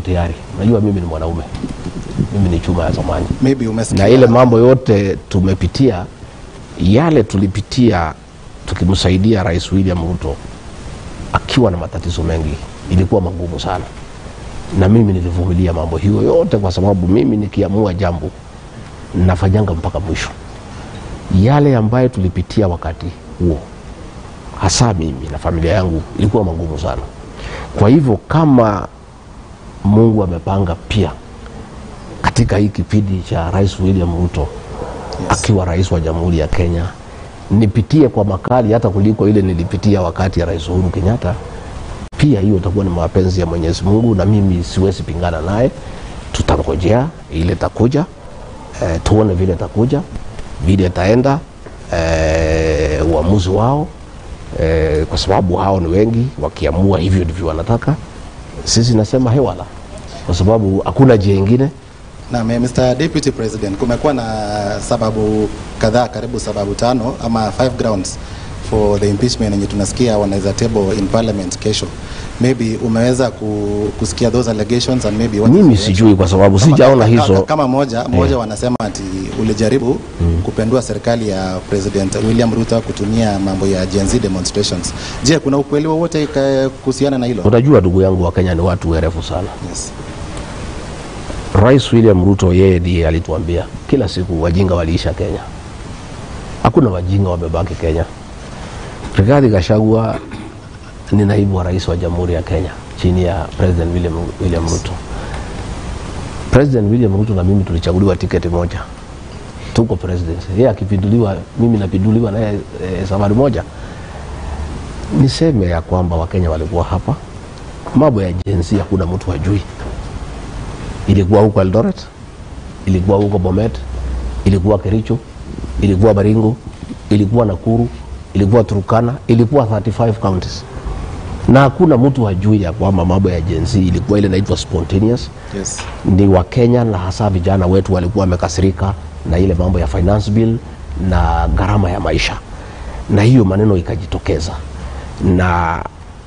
tayari. Unajua mimi ni mwanaume, mimi ni chuma ya zamani, maybe umesikia na ile mambo yote tumepitia, yale tulipitia tukimsaidia Rais William Ruto akiwa na matatizo mengi, ilikuwa magumu sana, na mimi nilivumilia mambo hiyo yote, kwa sababu mimi nikiamua jambo nafanyanga mpaka mwisho. Yale ambayo tulipitia wakati huo, hasa mimi na familia yangu, ilikuwa magumu sana. Kwa hivyo kama Mungu amepanga pia katika hii kipindi cha Rais William Ruto akiwa rais wa Jamhuri ya Kenya, nipitie kwa makali hata kuliko ile nilipitia wakati ya Rais Uhuru Kenyatta. Pia hiyo itakuwa ni mapenzi ya Mwenyezi Mungu, na mimi siwezi pingana naye. Tutangojea ile itakuja, e, tuone vile itakuja, vile itaenda, e, uamuzi wao e, kwa sababu hao ni wengi, wakiamua hivyo ndivyo wanataka. Sisi nasema hewala, kwa sababu hakuna njia ingine. Na Mr. Deputy President, kumekuwa na sababu kadhaa, karibu sababu tano ama five grounds for the impeachment yenye tunasikia wanaweza table in parliament kesho. Maybe umeweza ku, kusikia those allegations and maybe what is Mimi the sijui kwa sababu Kama- sijaona kama- hizo. Kama moja moja wanasema ati ulijaribu kupendua serikali ya President William Ruto kutumia mambo ya Gen Z demonstrations. Je, kuna ukweli wowote ka- kuhusiana na hilo? Unajua ndugu yangu, wa Kenya ni watu werefu sana. Yes. Rais William Ruto yeye ndiye alituambia kila siku wajinga waliisha Kenya. Hakuna wajinga wamebaki Kenya. Rigathi Gachagua ni naibu wa rais wa Jamhuri ya Kenya chini ya President William, William Ruto. President William Ruto na mimi tulichaguliwa tiketi moja, tuko presidency. Yeye akipinduliwa, mimi napinduliwa naye e, safari moja. Niseme ya kwamba Wakenya walikuwa hapa, mambo ya jinsia hakuna mtu hajui ilikuwa huko Eldoret, ilikuwa huko Bomet, ilikuwa Kericho, ilikuwa Baringo, ilikuwa Nakuru, ilikuwa Turkana, ilikuwa 35 counties, na hakuna mtu hajui ya kwamba mambo ya Gen Z ilikuwa ile inaitwa spontaneous. Yes. Ni wa Kenya na hasa vijana wetu walikuwa wamekasirika na ile mambo ya finance bill na gharama ya maisha, na hiyo maneno ikajitokeza na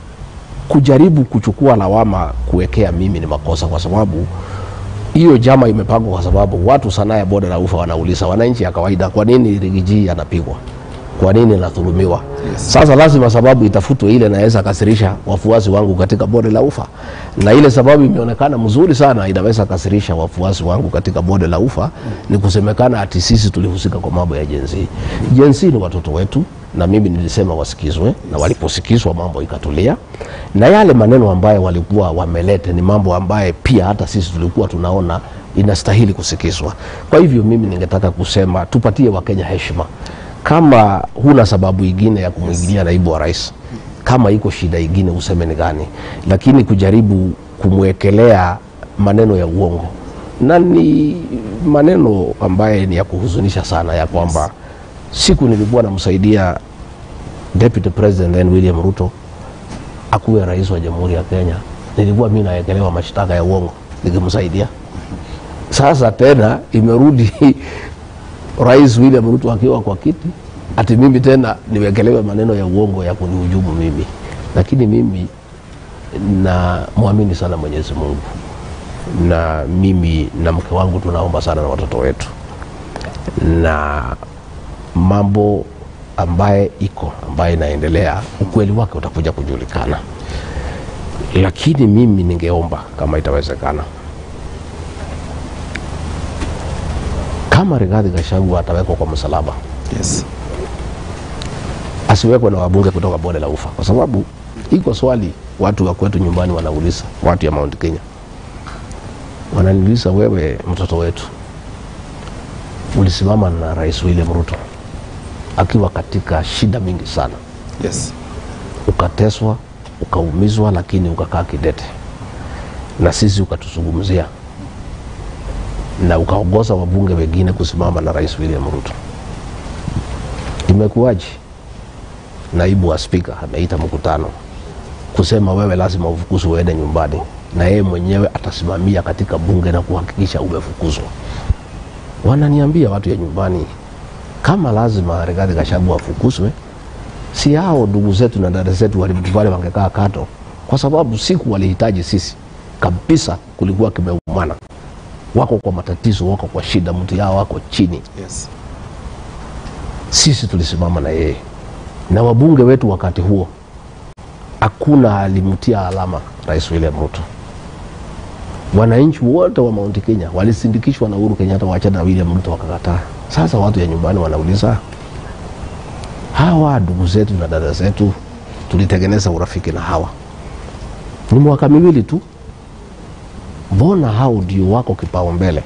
kujaribu kuchukua lawama kuwekea mimi ni makosa, kwa sababu hiyo jama imepangwa kwa sababu watu sanaa ya bonde la ufa wanauliza wananchi ya kawaida, kwa nini Rigiji anapigwa? Kwa nini anadhulumiwa? Yes. Sasa lazima sababu itafutwe ile inaweza kasirisha wafuasi wangu katika bonde la ufa, na ile sababu imeonekana mzuri sana inaweza kasirisha wafuasi wangu katika bonde la ufa ni kusemekana ati sisi tulihusika kwa mambo ya jenzi. Jenzi ni watoto wetu, na mimi nilisema wasikizwe, na waliposikizwa mambo ikatulia, na yale maneno ambayo walikuwa wamelete ni mambo ambaye pia hata sisi tulikuwa tunaona inastahili kusikizwa. Kwa hivyo mimi ningetaka kusema tupatie Wakenya heshima kama huna sababu ingine ya kumwingilia naibu wa rais, kama iko shida ingine useme ni gani, lakini kujaribu kumwekelea maneno ya uongo na ni maneno ambaye ni ya kuhuzunisha sana, ya kwamba siku nilikuwa namsaidia Deputy President then William Ruto akuwe rais wa Jamhuri ya Kenya, nilikuwa mimi naekelewa mashtaka ya uongo nikimsaidia. Sasa tena imerudi Rais William Ruto akiwa kwa kiti, ati mimi tena niwekelewe maneno ya uongo ya kunihujumu mimi. Lakini mimi na mwamini sana Mwenyezi Mungu, na mimi na mke wangu tunaomba sana na watoto wetu, na mambo ambaye iko ambaye inaendelea, ukweli wake utakuja kujulikana. Lakini mimi ningeomba kama itawezekana kama Rigathi Gachagua atawekwa kwa msalaba, Yes. asiwekwe na wabunge kutoka bonde la ufa, kwa sababu iko swali watu wa kwetu nyumbani wanauliza, watu ya Mount Kenya wananiuliza, wewe mtoto wetu ulisimama na Rais William Ruto akiwa katika shida mingi sana, Yes. ukateswa, ukaumizwa, lakini ukakaa kidete na sisi ukatuzungumzia na ukaongoza wabunge wengine kusimama na Rais William Ruto. Imekuwaje? Naibu wa spika ameita mkutano kusema wewe lazima ufukuzwe uende nyumbani, na yeye mwenyewe atasimamia katika bunge na kuhakikisha umefukuzwa. Wananiambia watu ya nyumbani, kama lazima Rigathi Gachagua afukuzwe, si hao ndugu zetu na dada zetu wale wangekaa kato, kwa sababu siku walihitaji sisi kabisa kulikuwa kimeumana, wako kwa matatizo, wako kwa shida, mtu yao wako chini. Yes. Sisi tulisimama na yeye na wabunge wetu wakati huo, hakuna alimtia alama Rais William Ruto. Wananchi wote wa Mount Kenya walisindikishwa na Uhuru Kenyatta waachane na William Ruto, wakakataa. Sasa watu ya nyumbani wanauliza, hawa ndugu zetu na dada zetu tulitengeneza urafiki na hawa, ni mwaka miwili tu, mbona hao ndio wako kipaumbele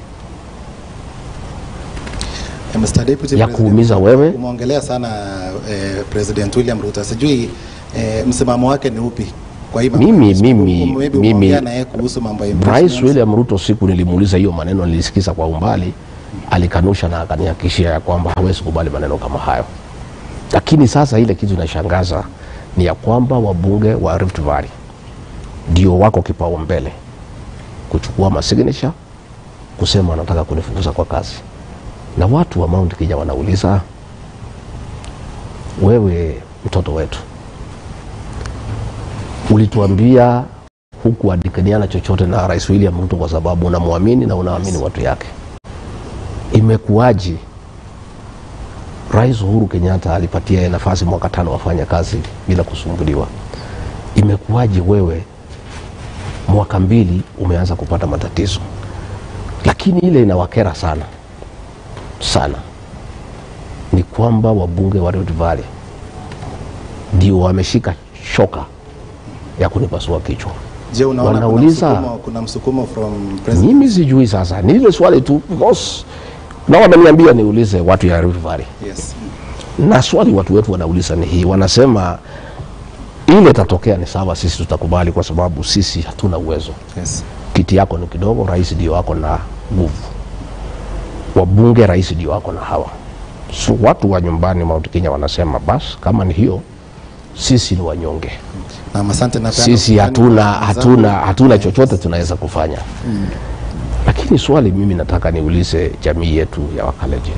Eh, Mr. Deputy ya President, kuumiza wewe? Umeongelea sana eh, President William Ruto. Sijui eh, msimamo wake ni upi kwa hii mambo? Mimi- mimi- Um, maybe mimi- umeongea na yeye kuhusu mambo ya Rais impeachment. William Ruto, siku nilimuuliza hiyo maneno, nilisikiza kwa umbali, alikanusha na akanihakikishia ya kwamba hawezi kubali maneno kama hayo. Lakini sasa ile kitu inashangaza ni ya kwamba wabunge wa Rift Valley ndio wako kipaumbele kuchukua masignature kusema wanataka kunifukuza kwa kazi, na watu wa Mount Kenya wanauliza, wewe mtoto wetu ulituambia huku adikaniana chochote na Rais William Ruto kwa sababu unamwamini na unaamini watu yake. Imekuwaji Rais Uhuru Kenyatta alipatia yeye nafasi mwaka tano wafanya kazi bila kusumbuliwa. Imekuwaji wewe mwaka mbili umeanza kupata matatizo? Lakini ile inawakera sana sana ni kwamba wabunge wa Rift Valley ndio wameshika shoka ya kunipasua kichwa. Je, unaona kuna wanauliza- msukumo, kuna msukumo from President Mimi sijui sasa, ni ile swali tu because na wameniambia niulize watu ya Rift Valley, Yes. na swali watu wetu wanauliza ni hii, wanasema ile tatokea ni sawa, sisi tutakubali kwa sababu sisi hatuna uwezo. Yes. Kiti yako ni kidogo, rais ndio wako na nguvu, wabunge rais ndio wako na hawa. So watu wa nyumbani Mount Kenya wanasema basi, kama ni hiyo, sisi ni wanyonge, Na asante na sisi hatuna hatuna hatuna chochote tunaweza kufanya lakini swali mimi nataka niulize jamii yetu ya Wakalenjin.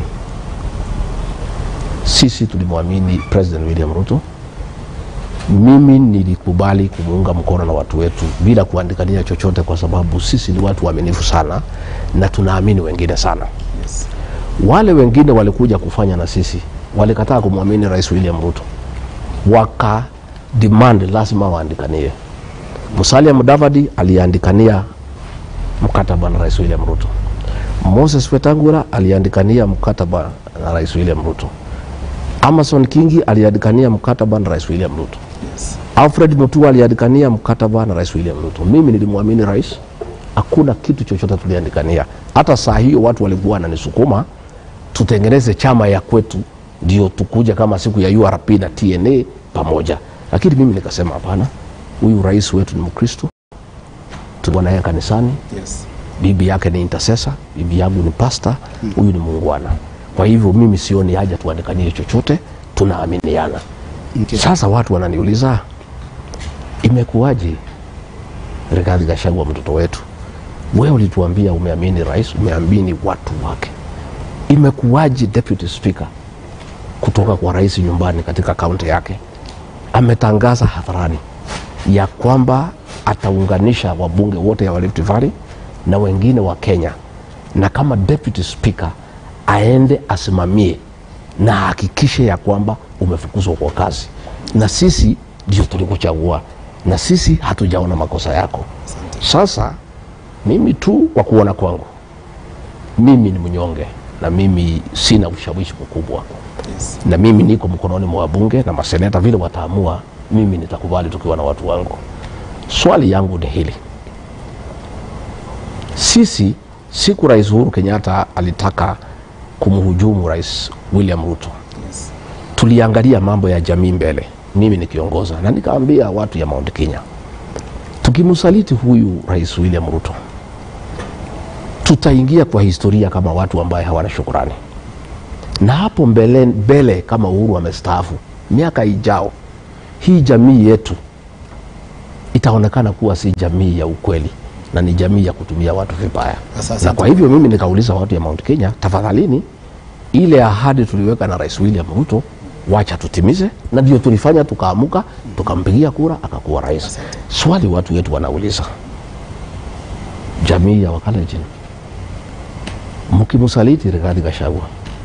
Sisi tulimwamini President William Ruto. Mimi nilikubali kumuunga mkono na watu wetu bila kuandikania chochote, kwa sababu sisi ni watu waaminifu sana na tunaamini wengine sana. Yes. Wale wengine walikuja kufanya na sisi, walikataa kumwamini Rais William Ruto, waka demand lazima waandikanie. Musalia Mudavadi aliandikania mkataba na Rais William Ruto. Moses Wetangula aliandikania mkataba na Rais William Ruto. Amason Kingi aliandikania mkataba na Rais William Ruto. Yes. Alfred Mutua aliandikania mkataba na Rais William Ruto. Mimi nilimwamini rais, hakuna kitu chochote tuliandikania. Hata saa hiyo watu walikuwa wananisukuma tutengeneze chama ya kwetu, ndio tukuja kama siku ya URP na TNA pamoja, lakini mimi nikasema hapana, huyu rais wetu ni Mkristo, tulikuwa naye kanisani, Yes. bibi yake ni intercessor, bibi yangu ni pasta, huyu ni muungwana. Kwa hivyo mimi sioni haja tuandikanie chochote, tunaaminiana. Okay. Sasa watu wananiuliza imekuwaje, Rigathi Gachagua mtoto wetu, wewe ulituambia umeamini rais, umeamini watu wake, imekuwaje deputy speaker kutoka kwa rais nyumbani katika kaunti yake ametangaza hadharani ya kwamba ataunganisha wabunge wote wa Rift Valley na wengine wa Kenya, na kama deputy speaker aende asimamie na ahakikishe ya kwamba umefukuzwa kwa kazi, na sisi ndio tulikuchagua, na sisi hatujaona makosa yako. Sasa mimi tu kwa kuona kwangu, mimi ni mnyonge na mimi sina ushawishi mkubwa Yes. na mimi niko mkononi mwa wabunge na maseneta, vile wataamua, mimi nitakubali tukiwa na watu wangu. Swali yangu ni hili, sisi siku Rais Uhuru Kenyatta alitaka kumhujumu Rais William Ruto, Yes. tuliangalia mambo ya jamii mbele, mimi nikiongoza, na nikaambia watu ya Mount Kenya, tukimsaliti huyu Rais William Ruto tutaingia kwa historia kama watu ambaye hawana shukurani na hapo mbele, mbele kama Uhuru amestaafu, miaka ijao, hii jamii yetu itaonekana kuwa si jamii ya ukweli na ni jamii ya kutumia watu vibaya. Sasa- Na kwa hivyo mimi nikauliza watu ya Mount Kenya, tafadhalini, ile ahadi tuliweka na Rais William Ruto wacha tutimize, na ndio tulifanya, tukaamuka tukampigia kura akakuwa rais. Swali watu wetu wanauliza, jamii ya Wakalenjin, mkimsaliti Rigathi Gachagua,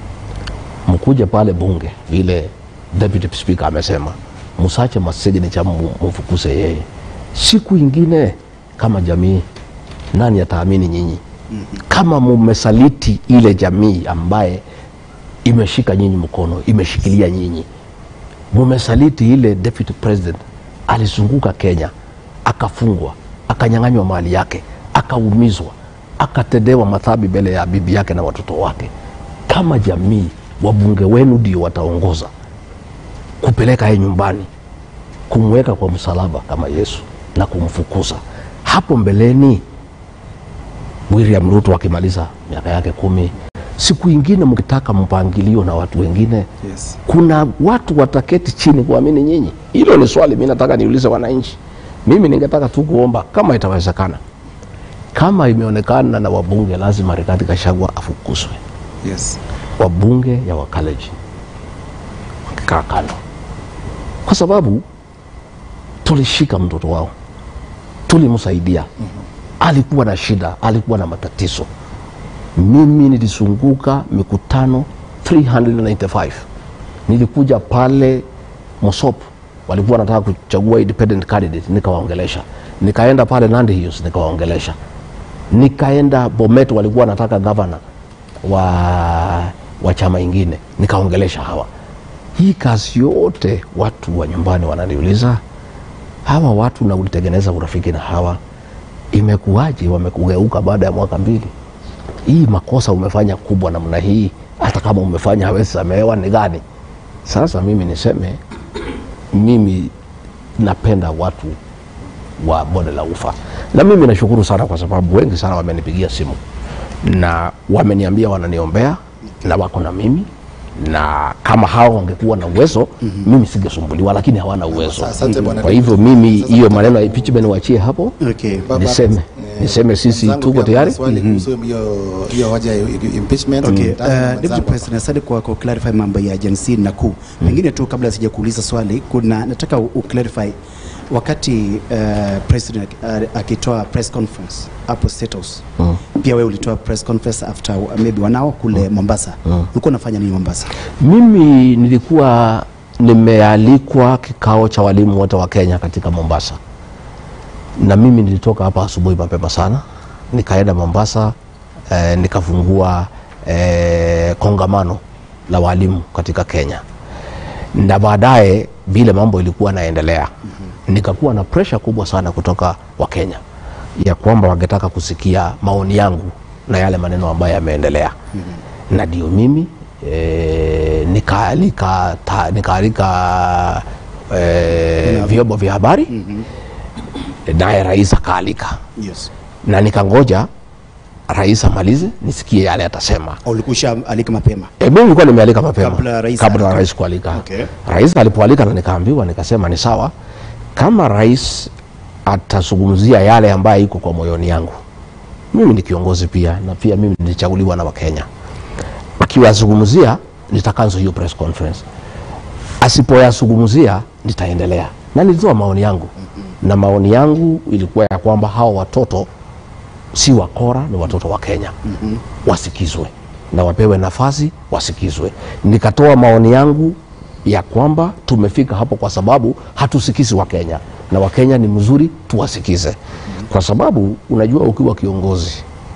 mkuje pale bunge vile deputy speaker amesema, msache masignature mfukuse yeye. Siku ingine kama jamii, nani ataamini nyinyi? Kama mumesaliti ile jamii ambaye imeshika nyinyi mkono, imeshikilia nyinyi, mumesaliti ile deputy president alizunguka Kenya, akafungwa, akanyang'anywa mali yake, akaumizwa, akatendewa madhambi mbele ya bibi yake na watoto wake. Kama jamii, wabunge wenu ndio wataongoza kupeleka yeye nyumbani, kumweka kwa msalaba kama Yesu na kumfukuza. Hapo mbeleni, William Ruto akimaliza miaka yake kumi, siku ingine mkitaka mpangilio na watu wengine Yes. kuna watu wataketi chini kuamini nyinyi? Hilo ni swali mi nataka niulize wananchi. Mimi ningetaka tu kuomba kama itawezekana, kama imeonekana na wabunge, lazima Rigathi Gachagua afukuzwe. Yes. Wabunge ya Wakalenjin wakikaa kando, kwa sababu tulishika mtoto wao, tulimsaidia. Alikuwa na shida, alikuwa na matatizo. Mimi nilizunguka mikutano 395 nilikuja pale Mosop, walikuwa wanataka kuchagua independent candidate, nikawaongelesha. Nikaenda pale Nandi Hills, nikawaongelesha. Nikaenda Bomet, walikuwa wanataka gavana wa, wa chama ingine, nikaongelesha hawa. Hii kazi yote watu wa nyumbani wananiuliza, hawa watu na ulitengeneza urafiki na hawa, imekuwaje wamekugeuka baada ya mwaka mbili? Hii makosa umefanya kubwa namna hii, hata kama umefanya hawezi samehewa, ni gani? Sasa mimi niseme, mimi napenda watu wa bonde la ufa, na mimi nashukuru sana kwa sababu wengi sana wamenipigia simu na wameniambia wananiombea na wako na mimi na kama hao wangekuwa na uwezo mimi singesumbuliwa, lakini hawana uwezo. Asante bwana Kwa hivyo Deputy. mimi Sasa- hiyo maneno ya impeachment niwachie hapo, Okay. Baba, niseme eh, niseme sisi mwenzangu tuko pia kuna tayari. swali kuhusu hiyo hiyo hoja ya impeachment. Okay, Nataka uh, mwenzangu Deputy hapa. President, asante kwa ku clarify mambo ya Gen na kuu. Pengine tu kabla sija kuuliza swali, kuna nataka u u- clarify wakati uh, president uh, akitoa press conference hapo State House. Mm. Pia wewe ulitoa press conference after uh, maybe wanao kule Mombasa. Ulikuwa unafanya nini Mombasa? Mimi nilikuwa nimealikwa kikao cha walimu wote wa Kenya katika Mombasa, na mimi nilitoka hapa asubuhi mapema sana nikaenda Mombasa eh, nikafungua eh, kongamano la walimu katika Kenya, na baadaye vile mambo ilikuwa naendelea nikakuwa na presha kubwa sana kutoka Wakenya ya kwamba wangetaka kusikia maoni yangu na yale maneno ambayo yameendelea na ndio mimi e, nikaalika ta- nikaalika e, vyombo vya habari naye rais akaalika Yes. na nikangoja rais amalize nisikie yale atasema. Au ulikuwa alika mapema? E, mimi nilikuwa nimealika mapema Kabla rais kabla alika- rais kualika. Okay. Rais alipoalika na nikaambiwa, nikasema ni sawa, kama rais atazungumzia yale ambayo iko kwa moyoni yangu. Mimi ni kiongozi pia, na pia mimi nilichaguliwa na Wakenya. Akiwazungumzia nitakanzo hiyo press conference, asipoyazungumzia nitaendelea, na nilitoa maoni yangu, na maoni yangu ilikuwa ya kwamba hawa watoto si wakora, ni watoto wa Kenya wasikizwe na wapewe nafasi wasikizwe. Nikatoa maoni yangu ya kwamba tumefika hapo kwa sababu hatusikizi Wakenya na Wakenya ni mzuri tuwasikize, kwa sababu unajua, ukiwa kiongozi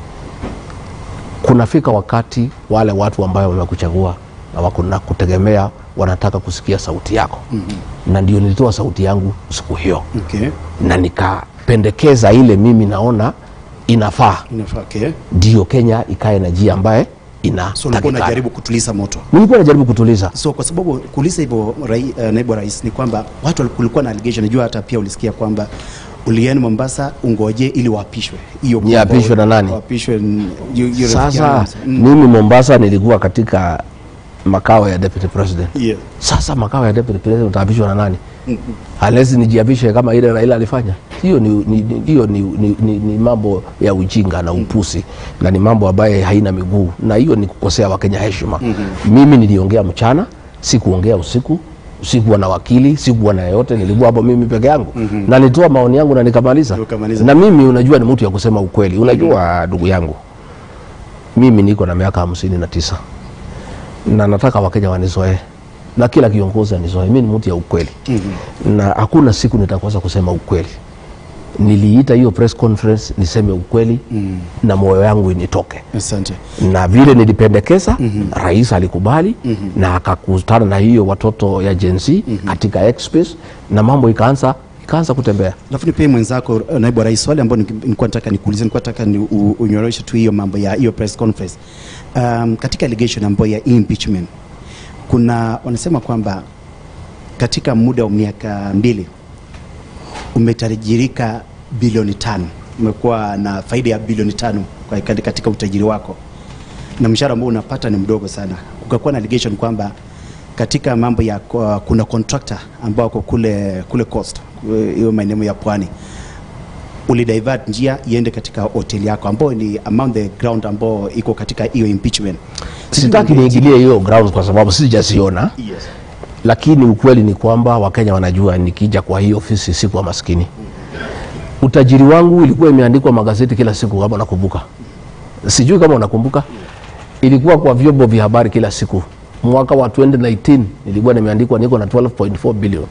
kunafika wakati wale watu ambayo wamekuchagua na wako na kutegemea wanataka kusikia sauti yako na ndio nilitoa sauti yangu siku hiyo Okay. na nikapendekeza ile mimi naona inafaa Inafaa, okay. ndio Kenya ikae na njia ambaye So ulikuwa inatakikana. unajaribu kutuliza moto. Nilikuwa najaribu kutuliza So kwa sababu kuuliza hivyo rai, uh, naibu wa rais ni kwamba watu wali- kulikuwa na allegation, najua hata pia ulisikia kwamba ulienda Mombasa ungoje ili waapishwe. Hiyo kwamba Niapishwe na nani? Waapishwe n- yu- yu- sasa. rafiki yangu. Mm. Mimi Mombasa nilikuwa katika makao ya deputy president. Yeah. Sasa makao ya deputy president utaapishwa na nani? Unless nijiapishe kama ile Raila alifanya. Hiyo ni, ni, ni, hiyo ni, ni, ni, ni mambo ya ujinga na upusi na ni mambo ambayo haina miguu na hiyo ni kukosea Wakenya heshima. Mimi niliongea mchana, sikuongea usiku. sikuwa na wakili sikuwa na yeyote nilikuwa hapo mimi peke yangu mm-hmm. na nitoa maoni yangu na nikamaliza Ukamaliza. na mimi unajua ni mtu ya kusema ukweli unajua ndugu yangu mimi niko na miaka hamsini na tisa na nataka wakenya wanizoee na kila kiongozi anizoee mi ni mtu ya ukweli mm-hmm. na hakuna siku nitakosa kusema ukweli niliita hiyo press conference niseme ukweli mm. na moyo yangu initoke Asante. na vile nilipendekeza mm-hmm. rais alikubali mm-hmm. na akakutana na hiyo watoto ya Gen Z mm-hmm. katika X-Space na mambo ikaanza ikaanza kutembea Alafu nipe mwenzako uh, naibu wa rais swali ambayo ni- nilikuwa nataka nikuulize, nilikuwa nataka ni u- unyoroshe tu hiyo mambo ya hiyo press conference. Um, katika allegation ambayo ya impeachment kuna wanasema kwamba katika muda wa miaka mbili umetajirika bilioni tano, umekuwa na faida ya bilioni tano kwa- katika utajiri wako na mshahara ambao unapata ni mdogo sana. Kukakuwa na allegation kwamba katika mambo ya kwa- kuna contractor ambao wako kule kule coast kule hiyo maeneo ya pwani ulidivert njia iende katika hoteli yako ambayo ni among the ground ambao iko katika hiyo impeachment. sitaki niingilie hiyo grounds kwa sababu sijasiona Yes. lakini ukweli ni kwamba wakenya wanajua nikija kwa hii ofisi sikuwa maskini utajiri wangu ilikuwa imeandikwa magazeti kila siku kama nakumbuka sijui kama unakumbuka ilikuwa kwa vyombo vya habari kila siku mwaka wa 2019 nilikuwa nimeandikwa niko na 12.4 billion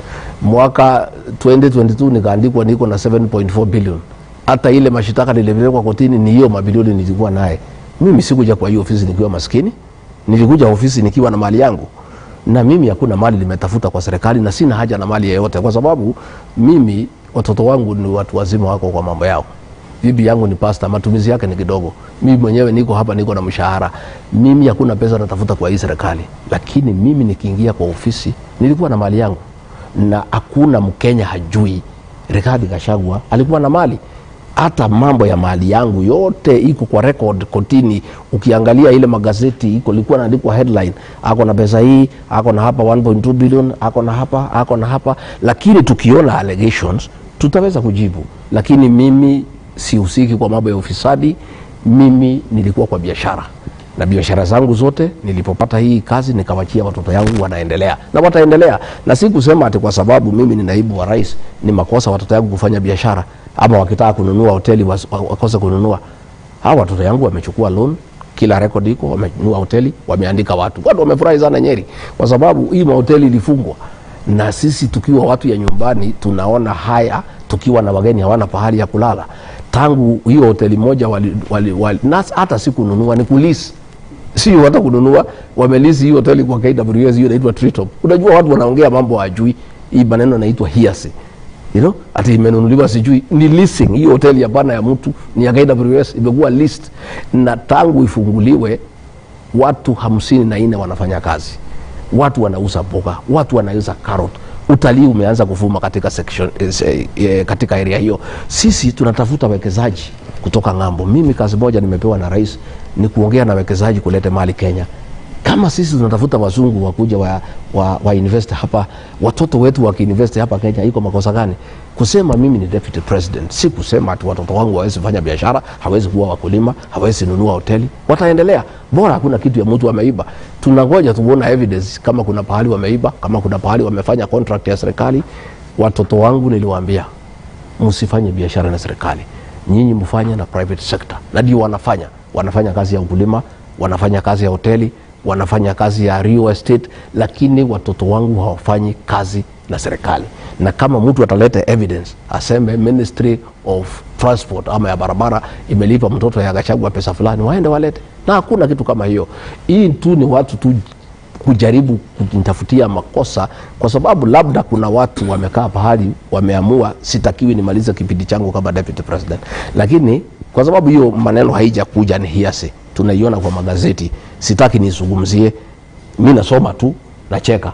mwaka 2022 nikaandikwa niko na 7.4 billion hata ile mashitaka nilipelekwa kotini ni hiyo mabilioni nilikuwa naye mimi sikuja kwa hiyo ofisi nikiwa maskini nilikuja ofisi nikiwa na mali yangu na mimi hakuna mali nimetafuta kwa serikali na sina haja na mali yeyote kwa sababu mimi watoto wangu ni watu wazima wako kwa mambo yao bibi yangu ni pasta matumizi yake ni kidogo mimi mwenyewe niko hapa niko na mshahara mimi hakuna pesa natafuta kwa hii serikali lakini mimi nikiingia kwa ofisi nilikuwa na mali yangu na hakuna mkenya hajui Rigathi Gachagua alikuwa na mali hata mambo ya mali yangu yote iko kwa record kotini ukiangalia ile magazeti iko ilikuwa naandikwa headline ako na pesa hii ako na hapa 1.2 billion ako na hapa ako na hapa lakini tukiona allegations tutaweza kujibu lakini mimi sihusiki kwa mambo ya ufisadi mimi nilikuwa kwa biashara na biashara zangu zote nilipopata hii kazi nikawachia watoto yangu wanaendelea na wataendelea na si kusema ati kwa sababu mimi ni naibu wa rais ni makosa watoto yangu kufanya biashara ama wakitaka kununua hoteli was- wa- wakose kununua hawa watoto yangu wamechukua loan kila record iko wamenunua hoteli wameandika watu watu wamefurahi sana nyeri kwa sababu hii mahoteli ilifungwa na sisi tukiwa watu ya nyumbani tunaona haya tukiwa na wageni hawana pahali ya kulala tangu hiyo hoteli moja wali, wali, wali, na hata si kununua ni kulisi sio hata kununua wamelisi hiyo hoteli kwa KWS hiyo inaitwa Treetop. Unajua watu wanaongea mambo hajui, hii maneno inaitwa hearsay. You know, ati imenunuliwa sijui ni leasing. Hiyo hoteli hapana ya mtu, ni ya KWS imekuwa list, na tangu ifunguliwe watu hamsini na nne wanafanya kazi, watu wanauza mboga, watu wanauza carrot. Utalii umeanza kuvuma katika section, eh, se- eh, katika area hiyo. Sisi tunatafuta wekezaji kutoka ng'ambo. Mimi kazi moja nimepewa na rais ni kuongea na wekezaji kulete mali Kenya. Kama sisi tunatafuta wazungu wakuja wa, wa, wa invest hapa, watoto wetu wakiinvest hapa Kenya, iko makosa gani? Kusema mimi ni deputy president, si kusema ati watoto wangu hawezi fanya biashara, hawezi kuwa wakulima, hawezi nunua hoteli, wataendelea. Bora hakuna kitu ya mtu ameiba. Tunangoja tuone evidence kama kuna pahali wameiba, kama kuna pahali wamefanya contract ya serikali. Watoto wangu niliwaambia msifanye biashara na serikali, nyinyi mfanye na private sector, na ndio wanafanya. Wanafanya kazi ya ukulima, wanafanya kazi ya hoteli, wanafanya kazi ya real estate, lakini watoto wangu hawafanyi kazi na serikali. Na kama mtu ataleta evidence aseme Ministry of Transport ama ya barabara imelipa mtoto ya Gachagua pesa fulani, waende walete, na hakuna kitu kama hiyo. Hii tu ni watu tu kujaribu kujitafutia makosa kwa sababu labda kuna watu wamekaa pahali wameamua sitakiwi nimalize kipindi changu kama deputy president, lakini kwa sababu hiyo maneno haija kuja ni hiasi, tunaiona kwa magazeti, sitaki nizungumzie. Mi nasoma tu nacheka,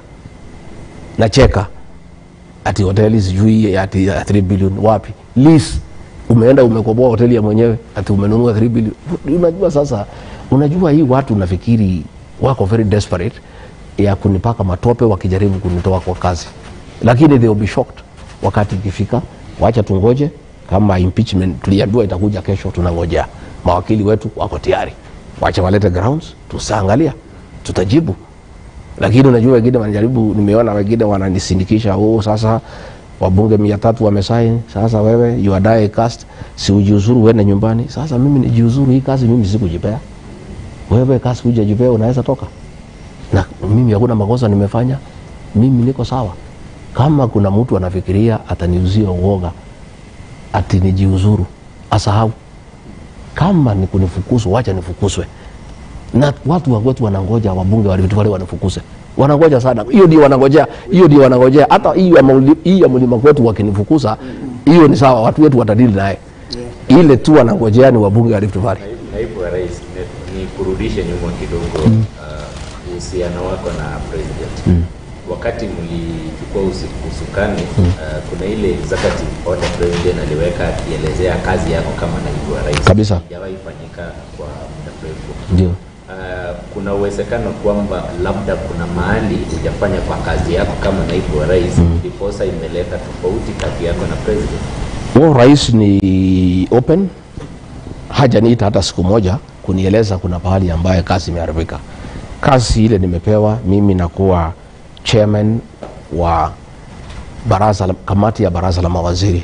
nacheka ati hoteli sijui ati ya 3 billion wapi lease umeenda umekoboa hoteli ya mwenyewe ati umenunua 3 billion unajua sasa unajua hii watu nafikiri wako very desperate ya kunipaka matope wakijaribu kunitoa kwa kazi lakini they will be shocked wakati ikifika wacha tungoje kama impeachment tuliambiwa itakuja kesho tunangojea mawakili wetu wako tayari wacha walete grounds tutaangalia tutajibu lakini unajua wengine wanajaribu, nimeona wengine wananisindikisha, oh, sasa wabunge mia tatu wamesaini, sasa wewe you are die cast, si ujiuzuru uende nyumbani. Sasa mimi nijiuzuru, hii kazi mimi sikujipea, wewe kazi hujajipea, unaweza toka na mimi hakuna makosa nimefanya, mimi niko sawa. Kama kuna mtu anafikiria ataniuzia uoga ati nijiuzuru, asahau. Kama ni kunifukuzwa, wacha nifukuzwe. Na watu wa kwetu wanangoja wabunge wa Rift Valley wanifukuse, wanangoja sana. Hiyo ndio wanangojea, hiyo ndio wanangojea. Hata hiyo ya mauli- hii ya mlima kwetu wakinifukuza, hiyo ni sawa, watu wetu watadili naye. Ile tu wanangojea ni wabunge wa Rift Valley. Naibu- Naibu wa Rais, ni- ni kurudishe nyuma kidogo uh, uhusiano wako na president. Wakati mlichukua usi- usukani uh, kuna ile executive order president aliweka akielezea kazi yako kama naibu wa rais. Kabisa. Haijawahi fanyika kwa muda mrefu. Ndio. Uh, kuna uwezekano kwamba labda kuna mahali hujafanya kwa kazi yako kama naibu wa rais ndiposa imeleta tofauti kati yako na president. Wao rais ni open, hajaniita hata siku moja kunieleza kuna pahali ambaye kazi imeharibika. Kazi ile nimepewa mimi, nakuwa chairman wa baraza la, kamati ya baraza la mawaziri.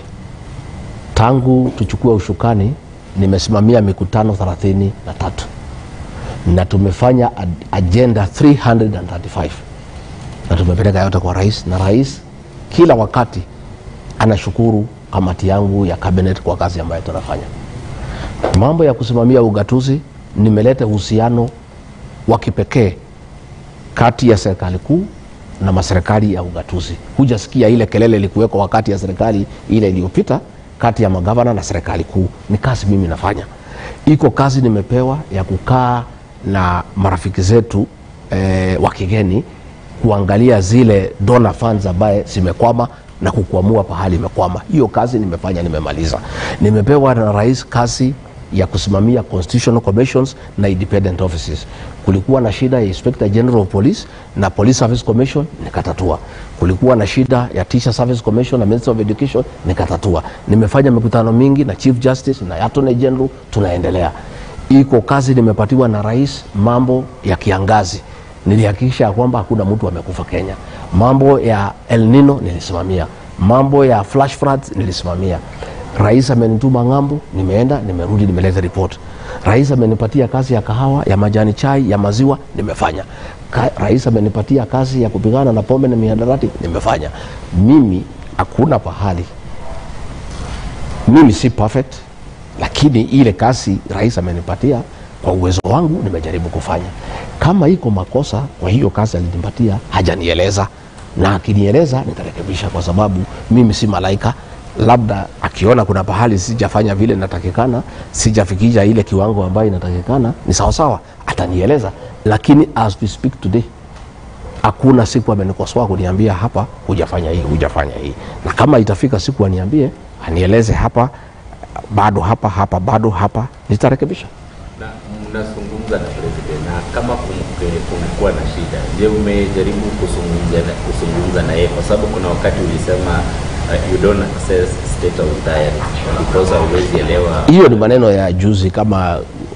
Tangu tuchukue ushukani nimesimamia mikutano thelathini na tatu na tumefanya ad- agenda 335 na tumepeleka yote kwa rais, na rais kila wakati anashukuru kamati yangu ya cabinet kwa kazi ambayo tunafanya. Mambo ya kusimamia ugatuzi, nimeleta uhusiano wa kipekee kati ya serikali kuu na maserikali ya ugatuzi. Hujasikia ile kelele ilikuweko wakati ya serikali ile iliyopita kati ya magavana na serikali kuu. Ni kazi mimi nafanya, iko kazi nimepewa ya kukaa na marafiki zetu eh, wa kigeni kuangalia zile donor funds ambaye zimekwama na kukwamua pahali imekwama. Hiyo kazi nimefanya, nimemaliza. Nimepewa na rais kazi ya kusimamia constitutional commissions na independent offices. Kulikuwa na shida ya Inspector General of Police na Police Service Commission nikatatua. Kulikuwa na shida ya Teacher Service Commission na Minister of Education nikatatua. Nimefanya mikutano mingi na Chief Justice na Attorney General, tunaendelea. Iko kazi nimepatiwa na rais, mambo ya kiangazi nilihakikisha ya kwamba hakuna mtu amekufa Kenya. Mambo ya El Nino nilisimamia, mambo ya flash floods nilisimamia. Rais amenituma ng'ambo, nimeenda nimerudi, nimeleta report. Rais amenipatia kazi ya kahawa, ya majani chai, ya maziwa, nimefanya. Ka, rais amenipatia kazi ya kupigana na pombe na mihadarati, nimefanya. Mimi hakuna pahali mimi si perfect, lakini ile kazi rais amenipatia kwa uwezo wangu nimejaribu kufanya. Kama iko makosa kwa hiyo kazi alinipatia, hajanieleza na akinieleza nitarekebisha, kwa sababu mimi si malaika. Labda akiona kuna pahali sijafanya vile natakikana, sijafikisha ile kiwango ambayo inatakikana, ni sawasawa, atanieleza. Lakini as we speak today hakuna siku amenikosoa kuniambia hapa hujafanya hii hujafanya hii, na kama itafika siku aniambie anieleze hapa bado hapa hapa bado hapa, nitarekebisha. na mnazungumza na president na kama kumke- kumekuwa na shida, je, umejaribu kuzungumza na, kuzungumza na yeye? Kwa sababu kuna wakati ulisema uh, you don't access state of diary because hauwezi elewa Hiyo ni maneno ya juzi, kama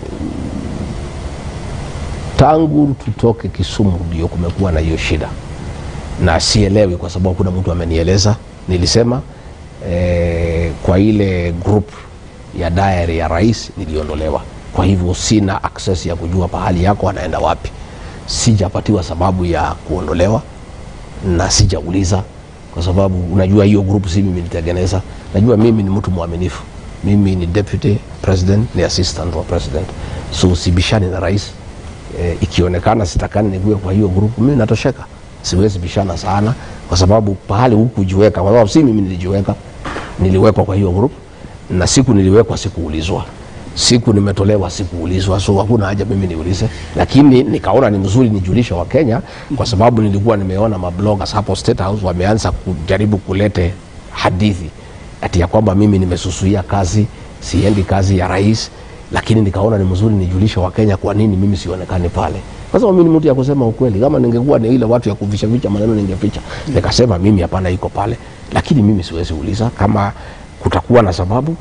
tangu tutoke Kisumu ndio kumekuwa na hiyo shida, na sielewi kwa sababu kuna mtu amenieleza. Nilisema eh, kwa ile group ya diary ya rais niliondolewa, kwa hivyo sina access ya kujua pahali yako anaenda wapi. Sijapatiwa sababu ya kuondolewa na sijauliza kwa sababu unajua hiyo group si mimi nilitengeneza. Najua mimi ni mtu mwaminifu, mimi ni deputy president, ni assistant wa president, so sibishani na rais. E, ikionekana sitakani nigue kwa hiyo group, mimi natosheka, siwezi bishana sana kwa sababu pahali hukujiweka, kwa sababu si mimi nilijiweka, niliwekwa kwa hiyo group na siku niliwekwa sikuulizwa siku nimetolewa sikuulizwa, so hakuna haja mimi niulize, lakini nikaona ni mzuri nijulishe wa Kenya kwa sababu nilikuwa nimeona mabloggers hapo State House wameanza kujaribu kulete hadithi ati ya kwamba mimi nimesusuia kazi, siendi kazi ya rais, lakini nikaona ni mzuri nijulishe wa Kenya kwa nini mimi sionekani pale, kwa sababu mimi ni mtu ya kusema ukweli. Kama ningekuwa ni ile watu ya kuficha ficha maneno ningeficha, nikasema mimi hapana, iko pale, lakini mimi siwezi uliza kama kutakuwa na sababu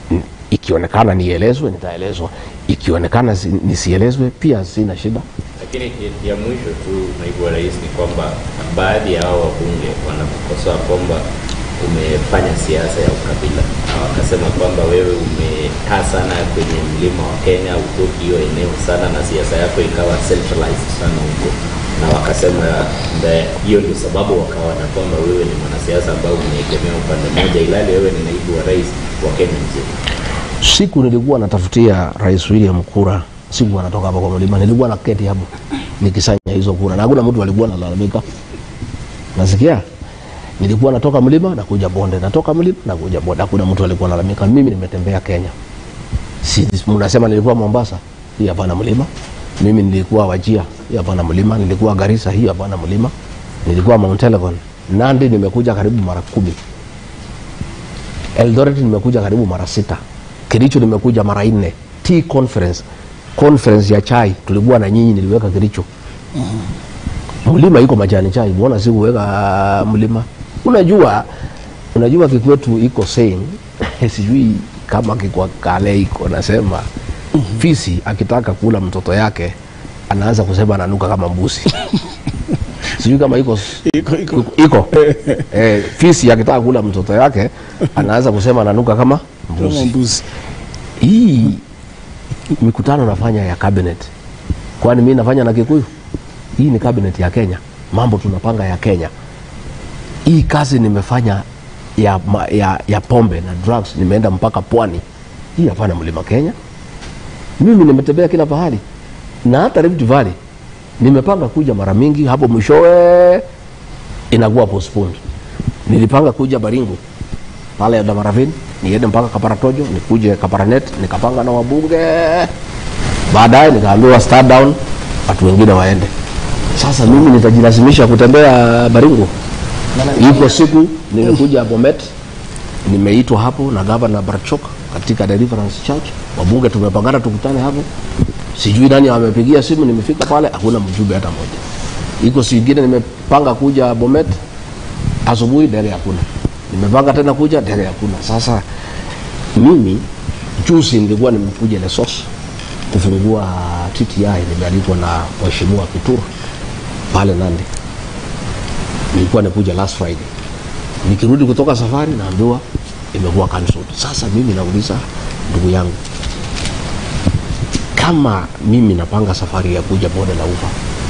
ikionekana nielezwe nitaelezwa, ikionekana si- nisielezwe pia sina shida. Lakini ya- ya mwisho tu, naibu wa rais, ni kwamba baadhi ya hao wabunge wanakukosoa kwamba umefanya siasa ya ukabila, na wakasema kwamba wewe umekaa sana kwenye mlima wa Kenya, utoki hiyo eneo sana, na siasa yako ikawa centralized sana huko, na wakasema mbe- hiyo ndio sababu wakaona kwamba wewe ni mwanasiasa ambao umeegemea upande mmoja, ilhali wewe ni naibu wa rais wa Kenya mzima. siku nilikuwa natafutia rais William kura, siku anatoka hapa kwa mlima, nilikuwa na keti hapo nikisanya hizo kura, na hakuna mtu alikuwa analalamika. Nasikia nilikuwa natoka mlima nakuja bonde, natoka mlima nakuja bonde, hakuna mtu alikuwa analalamika. Mimi nimetembea Kenya, si mnasema nilikuwa Mombasa, hii hapana mlima. Mimi nilikuwa Wajia, hii hapana mlima. Nilikuwa Garissa, hii hapana mlima. Nilikuwa Mount Elgon, Nandi nimekuja karibu mara kumi. Eldoret nimekuja karibu mara sita. Kericho nimekuja mara nne. Tea conference conference ya chai tulikuwa na nyinyi, niliweka Kericho. Mlima iko majani chai, mbona sikuweka mlima? Unajua, unajua kikwetu iko saying sijui kama kikwa kale iko nasema fisi akitaka kula mtoto yake anaanza kusema ananuka kama mbuzi sijui kama iko Iko, iko. iko eh, fisi akitaka kula mtoto yake anaanza kusema ananuka kama Kama mbuzi. mbuzi. Hii mikutano nafanya ya cabinet, kwani mi nafanya na Kikuyu? Hii ni cabinet ya Kenya, mambo tunapanga ya Kenya. Hii kazi nimefanya ya, ma- ya, ya pombe na drugs, nimeenda mpaka pwani. Hii hapana mlima Kenya. Mimi nimetembea kila pahali na hata Rift Valley nimepanga kuja mara mingi, hapo mwishowe inakuwa postponed. Nilipanga kuja Baringo pale Damaravini, niende mpaka Kaparatojo, nikuje Kaparanet, nikapanga na wabunge. Baadaye nikaambiwa start down, watu wengine waende. Sasa mimi nitajilazimisha kutembea Baringo. Iko siku nimekuja Bomet, nimeitwa hapo na gavana Barchok katika Deliverance Church, wabunge tumepangana tukutane hapo. Sijui nani amepigia simu, nimefika pale hakuna mjumbe hata moja. Iko siku ingine nimepanga kuja Bomet, asubuhi ndege hakuna, nimepanga tena kuja ndege hakuna. Sasa mimi juzi nilikuwa nimekuja Lesos kufungua TTI, nimealikwa na mheshimiwa Kituru pale Nandi. Nilikuwa nikuja last Friday, nikirudi kutoka safari naambiwa imekuwa cancelled. Sasa mimi nauliza ndugu yangu, kama mimi napanga safari ya kuja bonde la ufa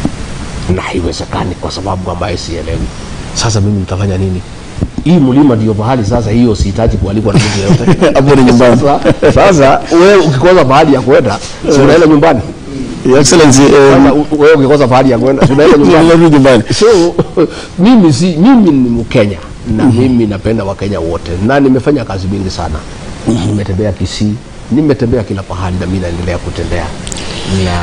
na haiwezekani kwa sababu ambaye sielewi, sasa mimi nitafanya nini? Hii mlima ndio pahali sasa, hiyo sihitaji kualikwa na mtu yeyote Hapo ni nyumbani. Sasa, sasa wewe ukikosa pahali ya kwenda, si unaenda nyumbani? Your Excellency, Sasa um, u- wewe ukikosa pahali ya kwenda, si unaenda nyumbani? unarudi nyumbani. so mimi si mimi ni mkenya na mimi napenda wakenya wote na nimefanya kazi mingi sana nimetembea kisii nimetembea kila pahali na mi naendelea kutembea na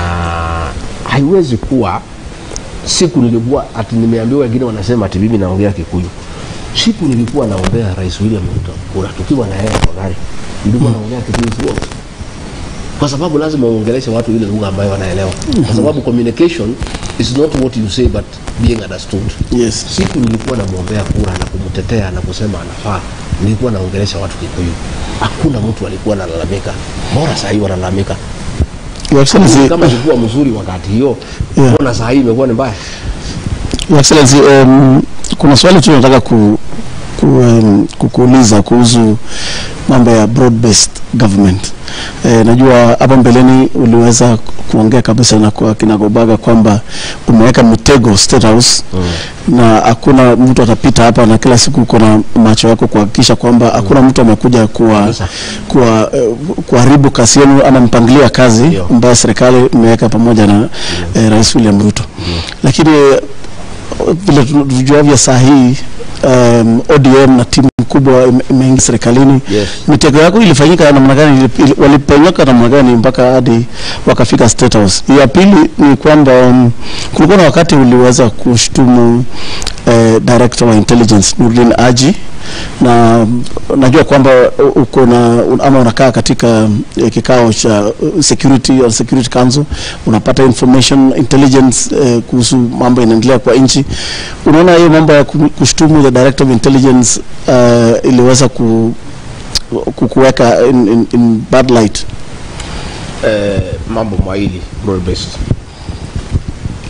haiwezi kuwa siku nilikuwa ati nimeambiwa wengine wanasema ati mimi naongea kikuyu siku nilikuwa naombea rais william ruto kura tukiwa na yeye kwa gari nilikuwa naongea kikuyu throughout kwa sababu lazima uongeleshe watu ile lugha ambayo wanaelewa kwa sababu communication is not what you say but being understood Yes. siku nilikuwa namwombea kura na kumtetea na kusema anafaa nilikuwa naongelesha watu kikuyu hakuna mtu alikuwa analalamika bora saa hii wanalalamika Your Excellency, kama ilikuwa mzuri wakati hiyo Yeah. mbona saa hii imekuwa ni mbaya Your Excellency, um, kuna swali tu nataka ku, ku, um, kukuuliza kuhusu mambo ya broad based government. E, najua hapa mbeleni uliweza kuongea kabisa na kwa kinagobaga kwamba umeweka mitego State House mm. na hakuna mtu atapita hapa na kila siku uko na macho yako kuhakikisha kwamba hakuna mtu amekuja kuwa Kabisa. kuwa eh, kuharibu kasi yenu ama mpangilio ya kazi Ndio. ambayo serikali imeweka pamoja na eh, Rais William Ruto. Lakini eh, vile tujuavyo saa hii um, ODM na timu kubwa ime- imeingia serikalini. Yes. Mitego yako ilifanyika namna gani? Ili- ili- Waliponyoka namna gani mpaka hadi wakafika State House? Ya pili ni kwamba um, kulikuwa na wakati uliweza kushtumu eh, director wa intelligence Nurdin Haji na najua kwamba u- uko na un- ama unakaa katika eh, kikao cha uh, security or security council unapata information intelligence eh, kuhusu mambo yanaendelea kwa nchi. Unaona hiyo mambo ya ku- kushtumu the director of intelligence uh, iliweza ku, ku- kuweka in, in, in bad light. eh, mambo mawili broad based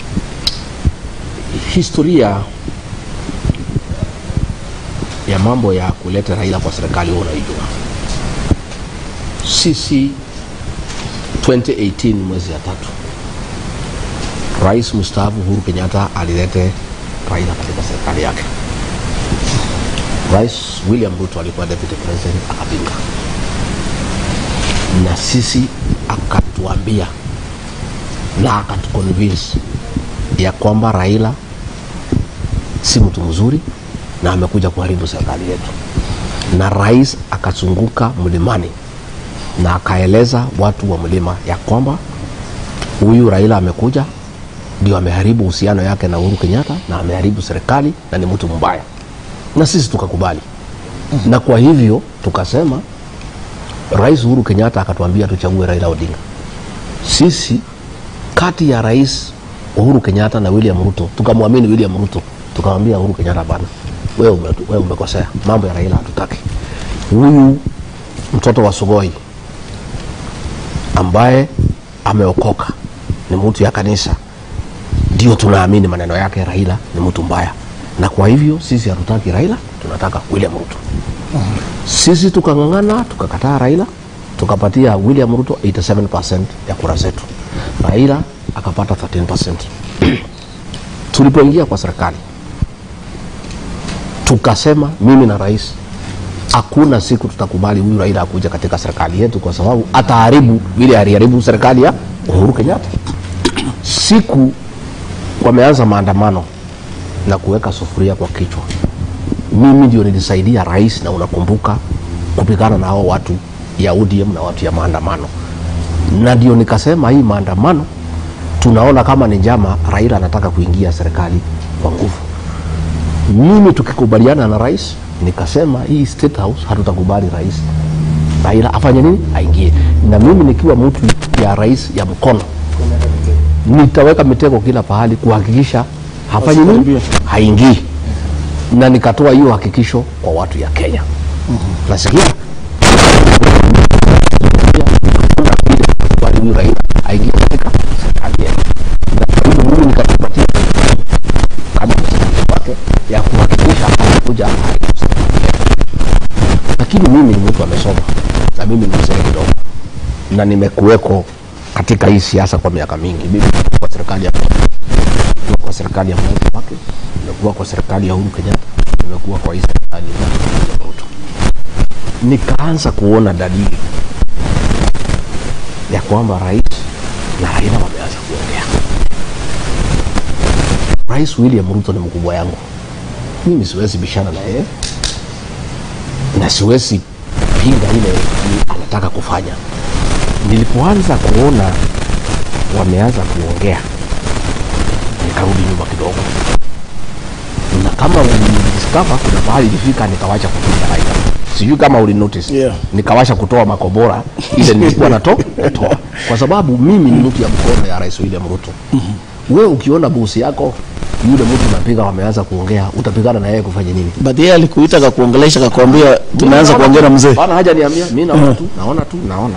historia ya mambo ya kuleta Raila kwa serikali huwa unaijua. Sisi 2018 mwezi ya tatu, Rais mstaafu Uhuru Kenyatta alilete Raila katika serikali yake. Rais William Ruto alikuwa deputy president akapinga, na sisi akatuambia na akatuconvince ya kwamba Raila si mtu mzuri na amekuja kuharibu serikali yetu, na rais akazunguka mlimani na akaeleza watu wa mlima ya kwamba huyu Raila amekuja ndio ameharibu uhusiano yake na Uhuru Kenyatta na ameharibu serikali na ni mtu mbaya, na sisi tukakubali. Na kwa hivyo tukasema, Rais Uhuru Kenyatta akatuambia tuchague Raila Odinga. Sisi kati ya Rais Uhuru Kenyatta na William Ruto tukamwamini William Ruto, tukamwambia Uhuru Kenyatta, bana, wewe ume, wewe umekosea, mambo ya Raila hatutaki. Huyu mtoto wa Sugoi ambaye ameokoka ni mtu ya kanisa, ndio tunaamini maneno yake. Raila ni mtu mbaya, na kwa hivyo sisi hatutaki Raila, tunataka William Ruto. Sisi tukang'ang'ana, tukakataa Raila, tukapatia William Ruto 87% ya kura zetu, Raila akapata 13%. Tulipoingia kwa serikali tukasema, mimi na rais, hakuna siku tutakubali huyu Raila akuja katika serikali yetu, kwa sababu ataharibu vile aliharibu serikali ya Uhuru Kenyatta. Siku wameanza maandamano na kuweka sufuria kwa kichwa, mimi ndio nilisaidia rais, na unakumbuka kupigana na hao watu ya ODM na watu ya maandamano, na ndio nikasema hii maandamano tunaona kama ni njama, Raila anataka kuingia serikali kwa nguvu. Mimi tukikubaliana na rais, nikasema hii State House hatutakubali rais Raila afanye nini, aingie. Na mimi nikiwa mtu ya rais ya mkono, nitaweka mitego kila pahali kuhakikisha hafanyi nini, haingii, na nikatoa hiyo hakikisho kwa watu ya Kenya. Nasikia hakuna vile huyu Raila aingie katika serikali yetu, na kwa hivyo mimi nikajipatia kama msaidizi wake ya kuhakikisha anakuja aharibu serikali yetu. Lakini mimi ni mtu amesoma na mimi ni mzee kidogo, na nimekuweko katika hii siasa kwa miaka mingi. Mimi nimekuwa kwa serikali ya nimekuwa kwa serikali ya Mwai Kibaki, nimekuwa kwa serikali ya Uhuru Kenyatta, nimekuwa kwa hii serikali ya William Ruto. Nikaanza kuona dalili ya kwamba rais na Raila wameanza kuongea. Rais William Ruto ni mkubwa yangu, mimi siwezi bishana na yeye na siwezi pinga ile anataka kufanya. Nilipoanza kuona wameanza kuongea, nikarudi nyuma kidogo, na kama ulidiskava, kuna mahali ilifika nikawacha kupiga Raila. Sijui kama uli notice Yeah. nikawasha kutoa makobora ile nilikuwa nato natoa, kwa sababu mimi ni mtu ya mkono ya Rais William Ruto. Wewe ukiona bosi yako yule mtu unapiga wameanza kuongea, utapigana na yeye kufanya nini? but yeye alikuita akakuongelesha akakwambia tumeanza Mimi kuongea na naona- mzee Bana haja niambia, mimi naona tu, naona tu, naona.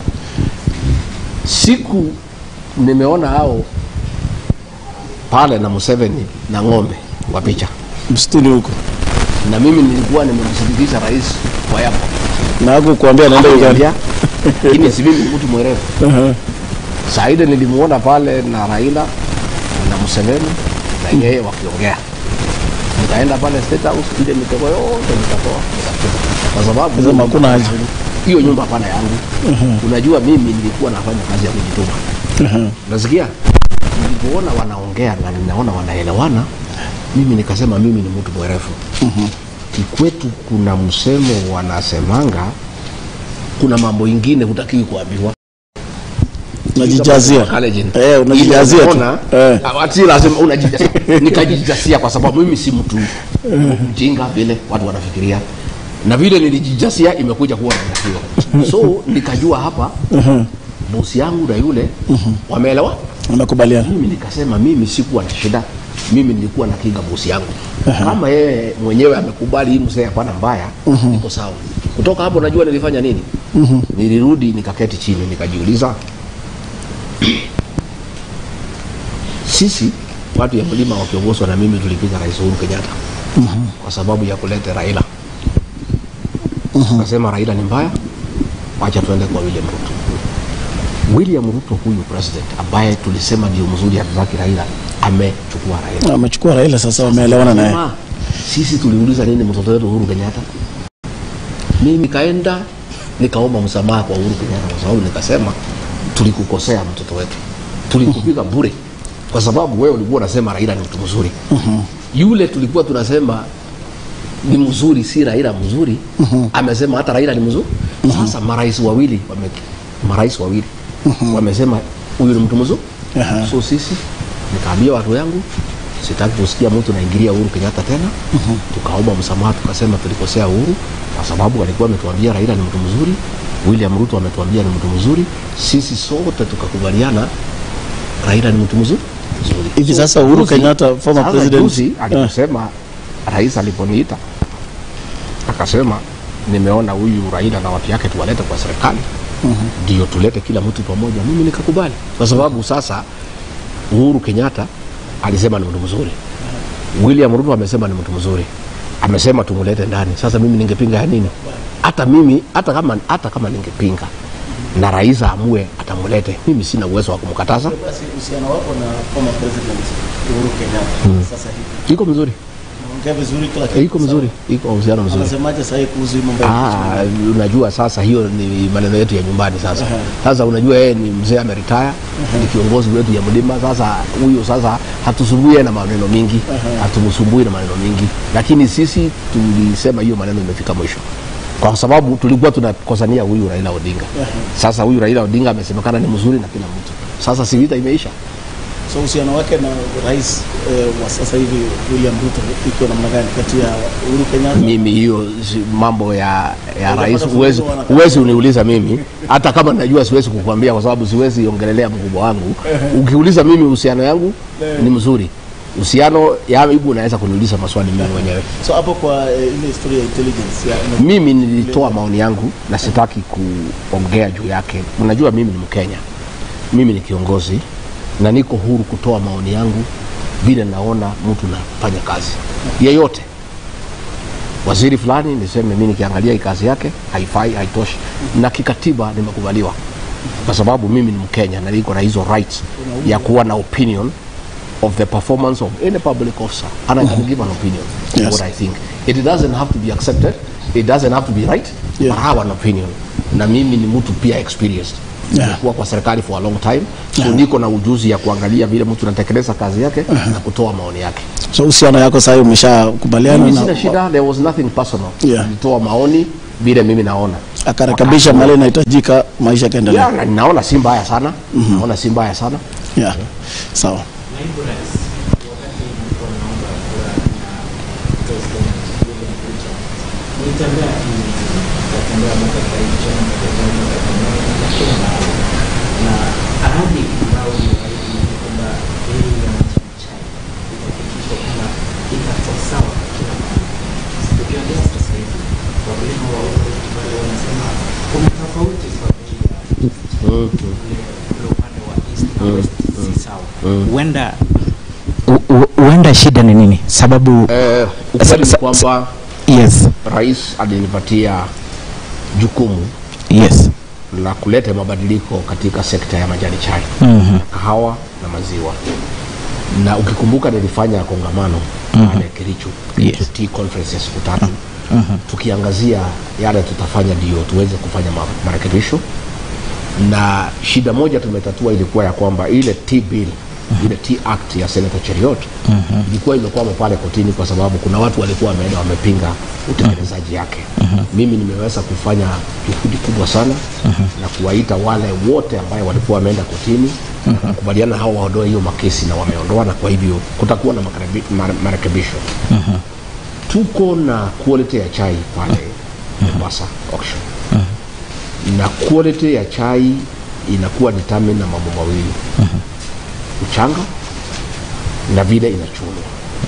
Siku nimeona hao pale na Museveni na ng'ombe wa picha, msituni huko na mimi nilikuwa nimemsindikiza rais kwa yapo na hakukuambia anaenda Uganda Akaniambia, lakini si mimi ni mtu mwerevu. Saa ile nilimuona pale na Raila na Museveni na yeye wakiongea, nikaenda pale State House, ile mitego yote nikatoa nikatupa, kwa sababu Sema hakuna haja. hiyo nyumba hapana yangu. Unajua mimi nilikuwa nafanya kazi ya kujituma. Nasikia nilipoona wanaongea na ninaona wanaelewana, mimi nikasema mimi ni mtu mwerevu. Kikwetu kuna msemo wanasemanga, kuna mambo ingine hutakiwi kuambiwa unajijazia Collagen. eh unajijazia Ile tu unaona, eh ati lazima unajijazia. Nikajijazia kwa sababu mimi si mtu mjinga vile watu wanafikiria, na vile nilijijazia imekuja kuwa matokeo. So nikajua hapa bosi yangu na yule wameelewa. unakubaliana Mimi nikasema mimi sikuwa na shida, mimi nilikuwa na kinga bosi yangu. Kama yeye mwenyewe amekubali hii mzee hapana mbaya, iko sawa. Kutoka hapo najua nilifanya nini? Nilirudi nikaketi chini nikajiuliza sisi watu ya mlima wakiongozwa na mimi tulipiga rais Uhuru Kenyatta kwa sababu ya kuleta Raila. Tukasema Raila ni mbaya, wacha tuende kwa William Ruto. William Ruto huyu president ambaye tulisema ndio mzuri, hatutaki Raila, amechukua Raila. amechukua Raila sasa, wameelewana naye. Sema, sisi tuliuliza nini mtoto wetu Uhuru Kenyatta? Mimi nikaenda nikaomba msamaha kwa Uhuru Kenyatta kwa sababu nikasema tulikukosea mtoto wetu, tulikupiga bure kwa sababu wewe ulikuwa unasema Raila ni mtu mzuri. Yule tulikuwa tunasema ni mzuri, si Raila mzuri, amesema hata Raila ni mzuri. Sasa marais wawili wame, marais wawili wamesema huyu ni mtu mzuri. Aha. So sisi nikaambia watu yangu sitaki kusikia mtu naingilia Uhuru Kenyatta tena. Tukaomba msamaha, tukasema tulikosea Uhuru kwa sababu alikuwa ametuambia Raila ni mtu mzuri, William Ruto ametuambia ni mtu mzuri, sisi sote tukakubaliana Raila ni mtu mzuri mzuri. Hivi sasa Uhuru juzi- Kenyatta, former sasa president, juzi eh. aliposema rais aliponiita akasema nimeona huyu Raila na watu yake tuwalete kwa serikali ndio tulete kila mtu pamoja. Mimi nikakubali kwa sababu sasa Uhuru Kenyatta alisema ni mtu mzuri, William Ruto amesema ni mtu mzuri, amesema tumulete ndani. Sasa mimi ningepinga ya nini? Hata mimi hata kama, hata kama ningepinga na rais aamue atamulete, mimi sina uwezo wa kumkataza. Basi uhusiano wako na former president Uhuru Kenyatta sasa hivi Iko mzuri, naongea vizuri kila kitu. iko mzuri, iko uhusiano mzuri. Anasemaje sasa hivi kuhusu hii mambo ya Ah, unajua sasa hiyo ni maneno yetu ya nyumbani sasa. Sasa unajua yeye ni mzee ameretire, ni kiongozi wetu ya mlima. Sasa huyo sasa hatusumbui na maneno mingi, hatumsumbui na maneno mingi, lakini sisi tulisema hiyo maneno imefika mwisho kwa sababu tulikuwa tunakosania huyu Raila Odinga. Sasa huyu Raila Odinga amesemekana ni mzuri na kila mtu. Sasa si vita imeisha. So uhusiano wake na rais eh, wa sasa hivi William Ruto iko namna gani kati ya Uhuru Kenyatta? mimi hiyo si- mambo ya, ya Unapata rais funzo huwezi wanataka. huwezi uniuliza mimi hata kama najua siwezi kukwambia kwa sababu siwezi ongelelea mkubwa wangu ukiuliza mimi uhusiano yangu ni mzuri uhusiano yangu unaweza kuniuliza maswali mimi mwenyewe So hapo kwa eh, ile historia ya intelligence ya mimi nilitoa maoni yangu na sitaki kuongea juu yake unajua mimi ni mkenya mimi ni kiongozi na niko huru kutoa maoni yangu vile naona mtu nafanya kazi yeyote waziri fulani niseme mi nikiangalia hii kazi yake haifai haitoshi na kikatiba nimekubaliwa kwa sababu mimi ni mkenya na niko na hizo rights ya kuwa na opinion of the performance of any public officer and I can give an opinion Yes. what I think it doesn't have to be accepted it doesn't have to be right Yeah. but I have an opinion na mimi ni mtu pia experienced Yeah. nimekuwa kwa serikali for a long time so Yeah. niko na ujuzi ya kuangalia vile mtu anatekeleza kazi yake na kutoa maoni yake So uhusiano yako sasa umeshakubaliana mimi na sina shida there was nothing personal Yeah. nilitoa maoni vile mimi naona akarekebisha mahali inahitajika, maisha yakaendelea. yeah, na naona si mbaya sana naona si mbaya sana Yeah. Sawa. Naibu Rais, wakati mlikuwa mnaomba kura na President William Ruto, mlitembea kimya, mkatembea mkatembea chama mkatembea mkatembea mkatembea na ahadi ambayo mliahidi ni kwamba bei ya mchai itahakikishwa kwamba itakuwa sawa kila mahali. Tukiongea sasa hivi, wakulima wa huko wale wanasema kuna tofauti kwa bei ya ule ule upande wa east na west si sawa. Huenda u- u- huenda shida ni nini? Sababu eh, ukweli ni Sa- sa- kwamba yes, rais alinipatia jukumu yes. la kuleta mabadiliko katika sekta ya majani chai Mhm. kahawa na maziwa na ukikumbuka nilifanya kongamano pale Kericho Yes. tea conference ya siku tatu tukiangazia yale tutafanya ndio tuweze kufanya ma- marekebisho na shida moja tumetatua ilikuwa ya kwamba ile tea bill ile tea act ya Senator Cheriot ilikuwa imekwama pale kotini kwa sababu kuna watu walikuwa wameenda wamepinga utekelezaji yake mimi nimeweza kufanya juhudi kubwa sana na kuwaita wale wote ambayo walikuwa wameenda kotini na kukubaliana hao waondoe hiyo makesi na wameondoa na kwa hivyo kutakuwa na marekebi- mare- marekebisho tuko na quality ya chai pale Mombasa auction na quality ya chai inakuwa determined na mambo mawili uchanga na vile inachunwa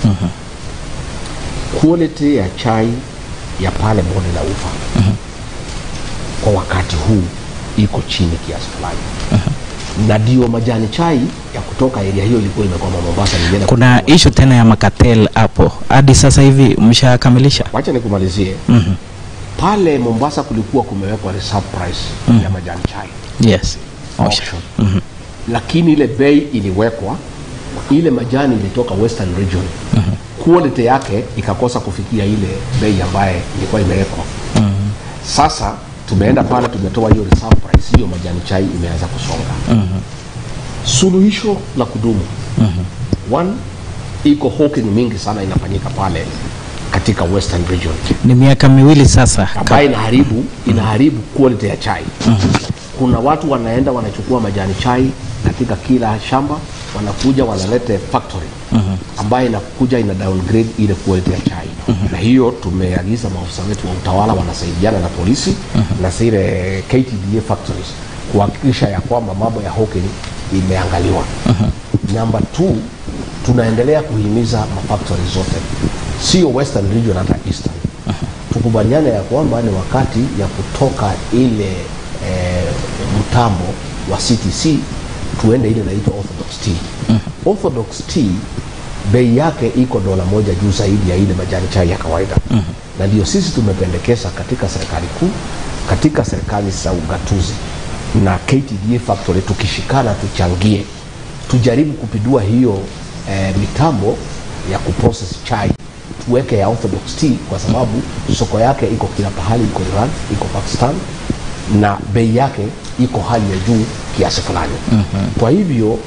quality ya chai ya pale bonde la ufa kwa wakati huu iko chini kiasi fulani na ndio majani chai ya kutoka area hiyo ilikuwa imekwama Mombasa. Nilienda Kuna issue tena ya makatel hapo, hadi sasa hivi mshakamilisha? wacha nikumalizie Mhm. pale Mombasa kulikuwa kumewekwa reserve price ya majani chai Yes. Osha. auction. lakini ile bei iliwekwa ile majani ilitoka western region quality yake ikakosa kufikia ile bei ambaye ilikuwa imewekwa sasa tumeenda pale tumetoa hiyo reserve price hiyo majani chai imeanza kusonga suluhisho la kudumu one iko hawking mingi sana inafanyika pale katika western region Ni miaka miwili sasa. ambayo inaharibu inaharibu quality ya chai kuna watu wanaenda wanachukua majani chai katika kila shamba wanakuja wanalete factory ambayo inakuja ina downgrade ile quality ya chai na hiyo tumeagiza maafisa wetu wa utawala wanasaidiana na polisi na zile KTDA factories kuhakikisha ya kwamba mambo ya hawking imeangaliwa namba two tunaendelea kuhimiza mafactory zote sio western region hata eastern tukubaliane ya kwamba ni wakati ya kutoka ile eh, mtambo wa CTC tuende ile inaitwa orthodox tea. Orthodox tea bei yake iko dola moja juu zaidi ya ile majani chai ya kawaida na ndio sisi tumependekeza katika serikali kuu, katika serikali za ugatuzi na KTDA factory, tukishikana tuchangie, tujaribu kupindua hiyo eh, mitambo ya kuprocess chai tuweke ya orthodox tea kwa sababu soko yake iko kila pahali, iko Iran, iko Pakistan na bei yake iko hali ya juu kiasi fulani. Kwa hivyo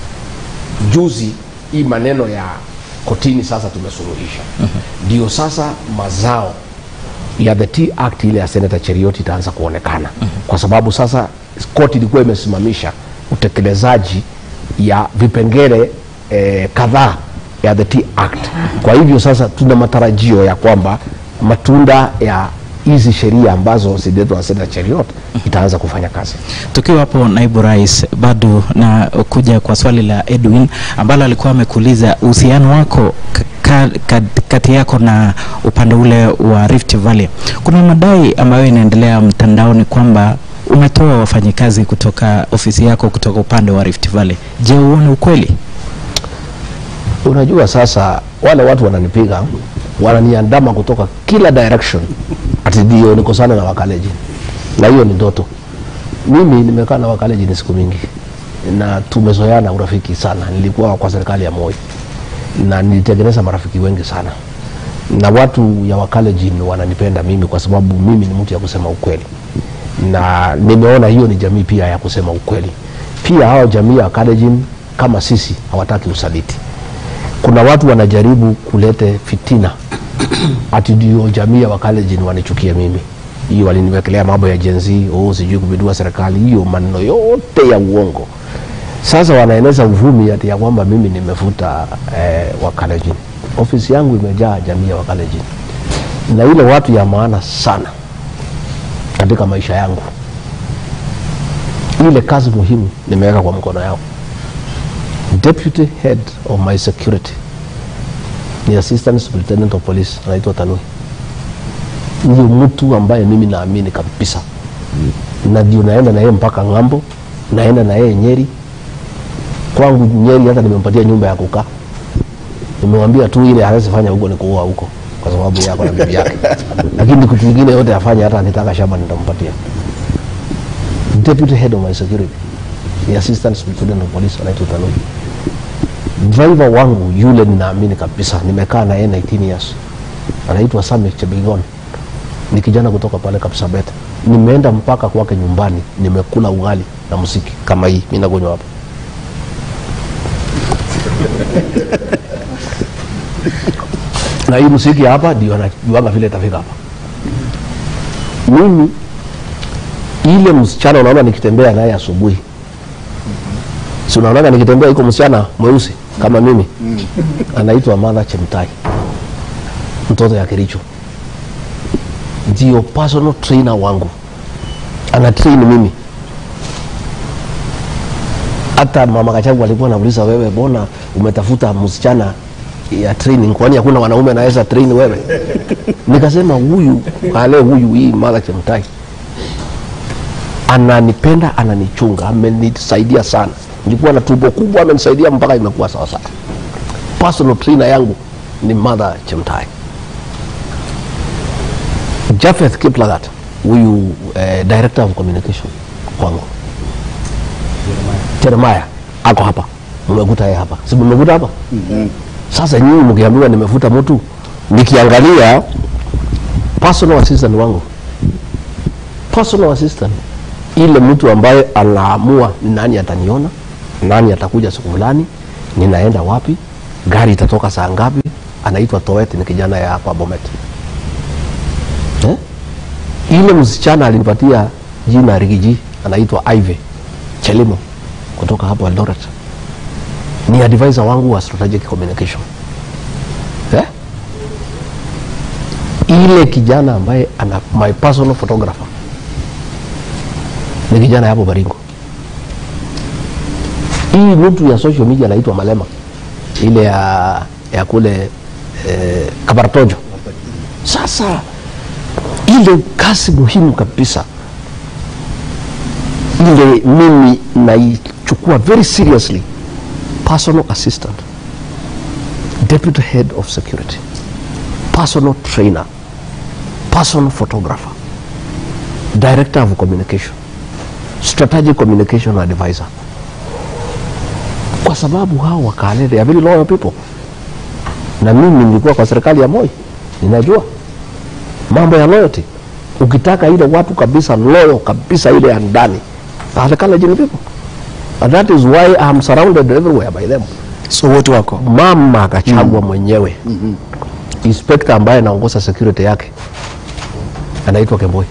juzi hii maneno ya kotini sasa tumesuluhisha, ndio sasa mazao ya the Tea Act ile ya Senator Cherioti itaanza kuonekana kwa sababu sasa koti ilikuwa imesimamisha utekelezaji ya vipengele eh, kadhaa ya the Tea Act. Kwa hivyo sasa tuna matarajio ya kwamba matunda ya hizi sheria ambazo zililetwa na Senator Cheriot itaanza kufanya kazi. Tukiwa hapo naibu rais, bado na kuja kwa swali la Edwin ambalo alikuwa amekuuliza uhusiano wako ka, ka, kati yako na upande ule wa Rift Valley. Kuna madai ambayo inaendelea mtandaoni kwamba umetoa wafanyikazi kutoka ofisi yako kutoka upande wa Rift Valley. Je, uone ukweli? Unajua sasa wale watu wananipiga wananiandama kutoka kila direction, ati ndio niko sana na wakaleji, na hiyo ni ndoto. Mimi nimekaa na wakaleji ni siku mingi na tumezoeana urafiki sana. Nilikuwa kwa serikali ya Moi na nilitengeneza marafiki wengi sana, na watu ya Wakalenjin wananipenda mimi kwa sababu mimi ni mtu ya kusema ukweli, na nimeona hiyo ni jamii pia ya kusema ukweli. Pia hao jamii ya Wakalenjin kama sisi hawataki usaliti kuna watu wanajaribu kulete fitina ati ndio jamii ya Wakalenjin wanichukie mimi. Hiyo waliniwekelea mambo ya Gen Z, oh, sijui kupindua serikali, hiyo maneno yote ya uongo. Sasa wanaeneza uvumi ati ya kwamba mimi nimefuta eh, Wakalenjin. Ofisi yangu imejaa jamii ya Wakalenjin na ile watu ya maana sana katika maisha yangu. Ile kazi muhimu nimeweka kwa mkono yao deputy head of my security ni assistant superintendent of police anaitwa Tanui. Ndio mtu ambaye mimi naamini kabisa, na ndio naenda na yeye mpaka ng'ambo, naenda na yeye Nyeri. Kwangu Nyeri hata nimempatia nyumba ya kukaa, nimemwambia tu ile hawezi fanya huko ni kuoa huko kwa sababu yako na bibi yake, lakini kitu kingine yote afanye, hata akitaka shamba nitampatia. Deputy head of my security ni assistant superintendent of police anaitwa Tanui driver wangu yule ninaamini kabisa, nimekaa na yeye 19 years, anaitwa Sami Chebigon, ni kijana kutoka pale Kapsabet. Nimeenda mpaka kwake nyumbani, nimekula ugali na muziki kama hii, mimi nakunywa hapa. na hii muziki hapa ndio anajuanga vile itafika hapa. Mimi ile msichana unaona nikitembea naye asubuhi si unaonaga nikitembea iko msichana mweusi kama mimi anaitwa Martha Chemtai, mtoto ya Kericho, ndio personal trainer wangu, ana train mimi. Hata mama Kachagu alikuwa anauliza, wewe mbona umetafuta msichana ya training, kwani hakuna wanaume anaweza train wewe? Nikasema huyu ale huyu, hii Martha Chemtai ananipenda ananichunga amenisaidia sana nilikuwa na tumbo kubwa amenisaidia mpaka imekuwa sawa sawa personal trainer yangu ni mother chemtai Japheth Kiplagat huyu eh, director of communication kwangu Jeremiah ako hapa mmekuta yeye hapa si mmekuta hapa sasa nyinyi mkiambiwa nimefuta mtu nikiangalia personal assistant wangu personal assistant ile mtu ambaye anaamua ni nani ataniona nani atakuja siku fulani ninaenda wapi gari itatoka saa ngapi anaitwa Toet ni kijana ya hapa Bomet eh? ile msichana alinipatia jina Rigiji anaitwa Ive Chelimo kutoka hapo Eldoret ni advisor wangu wa strategic communication eh? ile kijana ambaye ana my personal photographer ni kijana hapo Baringo. Hii mtu ya social media anaitwa Malema, ile ya, ya kule eh, Kabartojo. Sasa ile kazi muhimu kabisa ile mimi naichukua very seriously, personal assistant, deputy head of security, personal trainer, personal photographer, director of communication strategic communication advisor kwa sababu hao wakale they are very loyal people na mimi nilikuwa kwa serikali ya Moi ninajua mambo ya loyalty ukitaka ile watu kabisa loyal kabisa ile ya ndani are Kalenjin people and that is why I am surrounded everywhere by them so wote wako mama akachagua mwenyewe inspector ambaye anaongoza security yake anaitwa Kemboi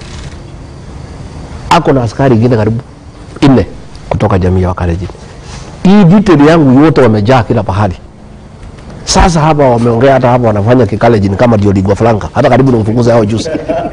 ako na askari ingine karibu nne kutoka jamii ya Wakalenjin. Hii detail yangu yote wamejaa kila pahali. Sasa hapa wameongea, hata hapa wanafanya kikalenjin kama ndio lingua franca, hata karibu nimfukuze hao juzi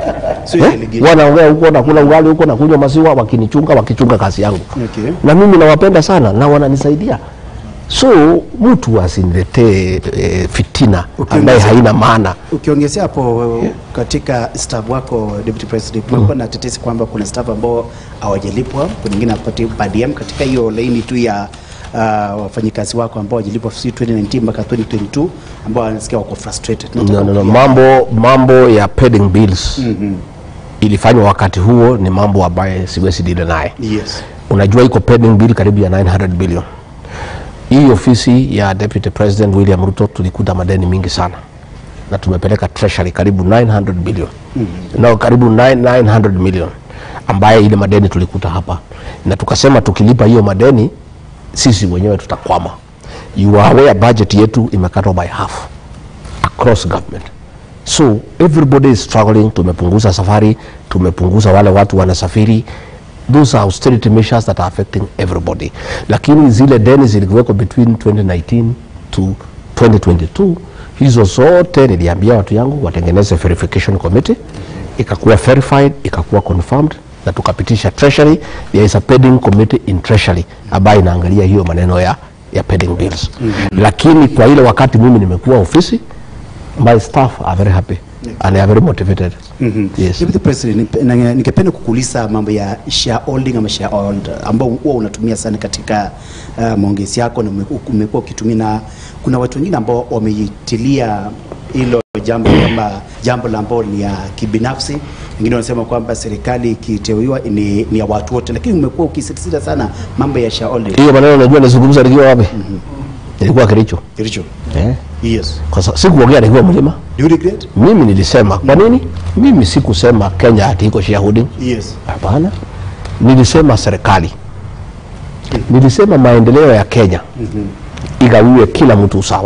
eh? Wanaongea huko nakula ugali huko na kunywa maziwa, wakinichunga wakichunga kazi yangu Okay. na mimi nawapenda sana na wananisaidia, so mtu asiniletee e, fitina ambaye haina maana. Ukiongezea hapo katika staff wako deputy president, kumekuwa na tetesi kwamba kuna staff ambao hawajalipwa, kuna wengine hawapati per diem katika hiyo laini tu ya uh, wafanyikazi wako ambao hawajalipwa si 2019 mpaka 2022 ambao wanasikia wako frustrated. No, Nataka no, no. pia- Mambo, mambo ya pending bills ilifanywa wakati huo ni mambo ambaye siwezi dile naye. Yes. Unajua iko pending bill karibu ya 900 billion. Hii ofisi ya Deputy President William Ruto tulikuta madeni mingi sana na tumepeleka treasury karibu 900 billion na karibu 9 900 million ambaye ile madeni tulikuta hapa, na tukasema tukilipa hiyo madeni sisi wenyewe tutakwama. You are aware budget yetu imekatwa by half across government so everybody is struggling tumepunguza safari tumepunguza wale watu wanasafiri those are austerity measures that are affecting everybody lakini zile deni zilikuweko between 2019 to 2022 hizo zote niliambia watu yangu watengeneze verification committee ikakuwa verified ikakuwa confirmed na tukapitisha treasury there is a pending committee in treasury ambayo inaangalia hiyo maneno ya ya pending bills lakini kwa ile wakati mimi nimekuwa ofisi my staff are very happy and they are very motivated yes Deputy President, nip- na- ningependa kukuuliza mambo ya shareholding ama shareholder ambao huwa unatumia sana katika uh, maongezi yako na umeku- umekuwa ukitumia, na kuna watu wengine ambao wameitilia hilo jambo kama jambo la ambao ni ya kibinafsi. Wengine wanasema kwamba serikali ikiteuliwa ni, ni ya watu wote, lakini umekuwa ukisisitiza sana mambo ya shareholding. hiyo maneno najua nizungumza nikiwa wapi ilikuwa Kericho Kilicho. eh? Yes. kwa sababu sikuongea nikiwa mlima Do you regret? mimi nilisema kwa nini mimi sikusema Kenya ati iko shareholding Yes. hapana nilisema serikali nilisema maendeleo ya Kenya igawiwe kila mtu usawa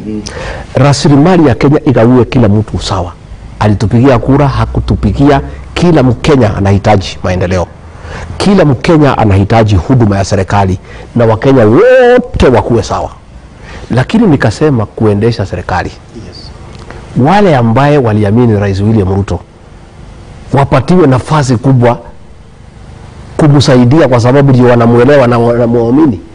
rasilimali ya Kenya igawiwe kila mtu usawa alitupigia kura hakutupigia kila Mkenya anahitaji maendeleo kila Mkenya anahitaji huduma ya serikali na Wakenya wote wakuwe sawa lakini nikasema kuendesha serikali Yes. wale ambaye waliamini Rais William Ruto wapatiwe nafasi kubwa kumsaidia, kwa sababu ndio wanamuelewa na wanamwamini.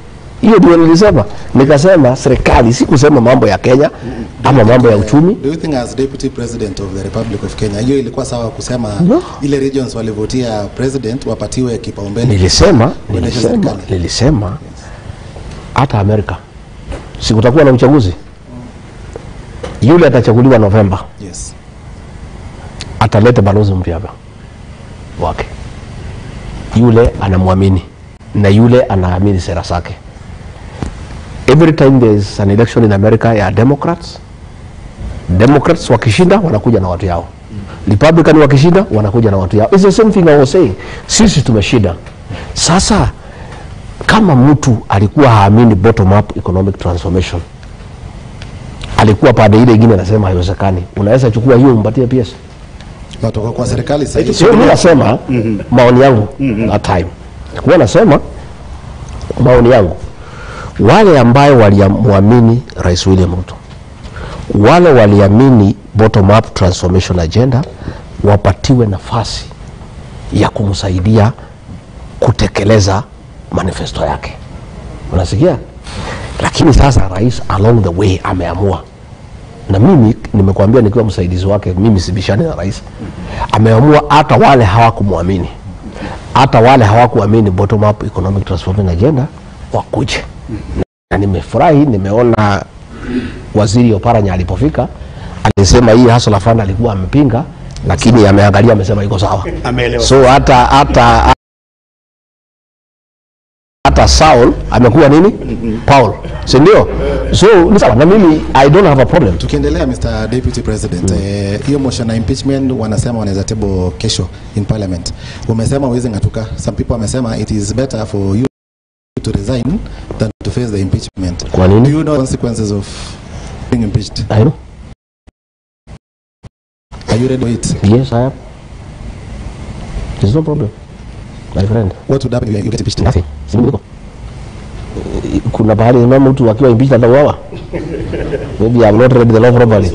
hiyo ndio nilisema nikasema serikali si kusema mambo ya kenya ama mambo ya uchumi Do you think as deputy president of the Republic of Kenya hiyo ilikuwa sawa kusema No. ile regions walivotia president wapatiwe kipaumbele? nilisema Kuendesha nilisema serikali. nilisema hata amerika sikutakuwa na uchaguzi yule atachaguliwa novemba Yes. atalete balozi mpya hapa wake yule anamwamini na yule anaamini sera zake every time there is an election in america ya democrats democrats wakishinda wanakuja na watu yao republican wakishinda wanakuja na watu yao It's the same thing I was saying sisi tumeshinda sasa kama mtu alikuwa haamini bottom up economic transformation alikuwa pande ile ingine anasema haiwezekani unaweza chukua hiyo umpatie PS Watu wako kwa serikali sasa hivi. sio mimi nasema maoni yangu that time kuwa nasema maoni yangu wale ambayo waliamwamini rais william ruto wale waliamini bottom up transformation agenda wapatiwe nafasi ya kumsaidia kutekeleza manifesto yake unasikia lakini sasa rais along the way ameamua na mimi nimekuambia nikiwa msaidizi wake mimi sibishani na rais ameamua hata wale hawakumwamini hata wale hawakuamini bottom up economic transformation agenda wakuje na nimefurahi nimeona waziri oparanya alipofika alisema hii hustler fund alikuwa amepinga lakini ameangalia amesema iko sawa Ameelewa. so hata hata hata Saul amekuwa nini Paul si ndio so ni sawa na mimi I don't have a problem Tukiendelea Mr. Deputy President, eh, hiyo motion ya impeachment wanasema wanaweza table kesho in parliament. Umesema huwezi ng'atuka. Some people wamesema it is better for you to resign than to face the impeachment. Kwa nini? Do you know consequences of being impeached? I know Are you ready for it? yes I am there's no problem my friend What would happen if you get impeached? nothing si mimi niko kuna bahali mama mtu akiwa impeached atauawa maybe I'm not read the law properly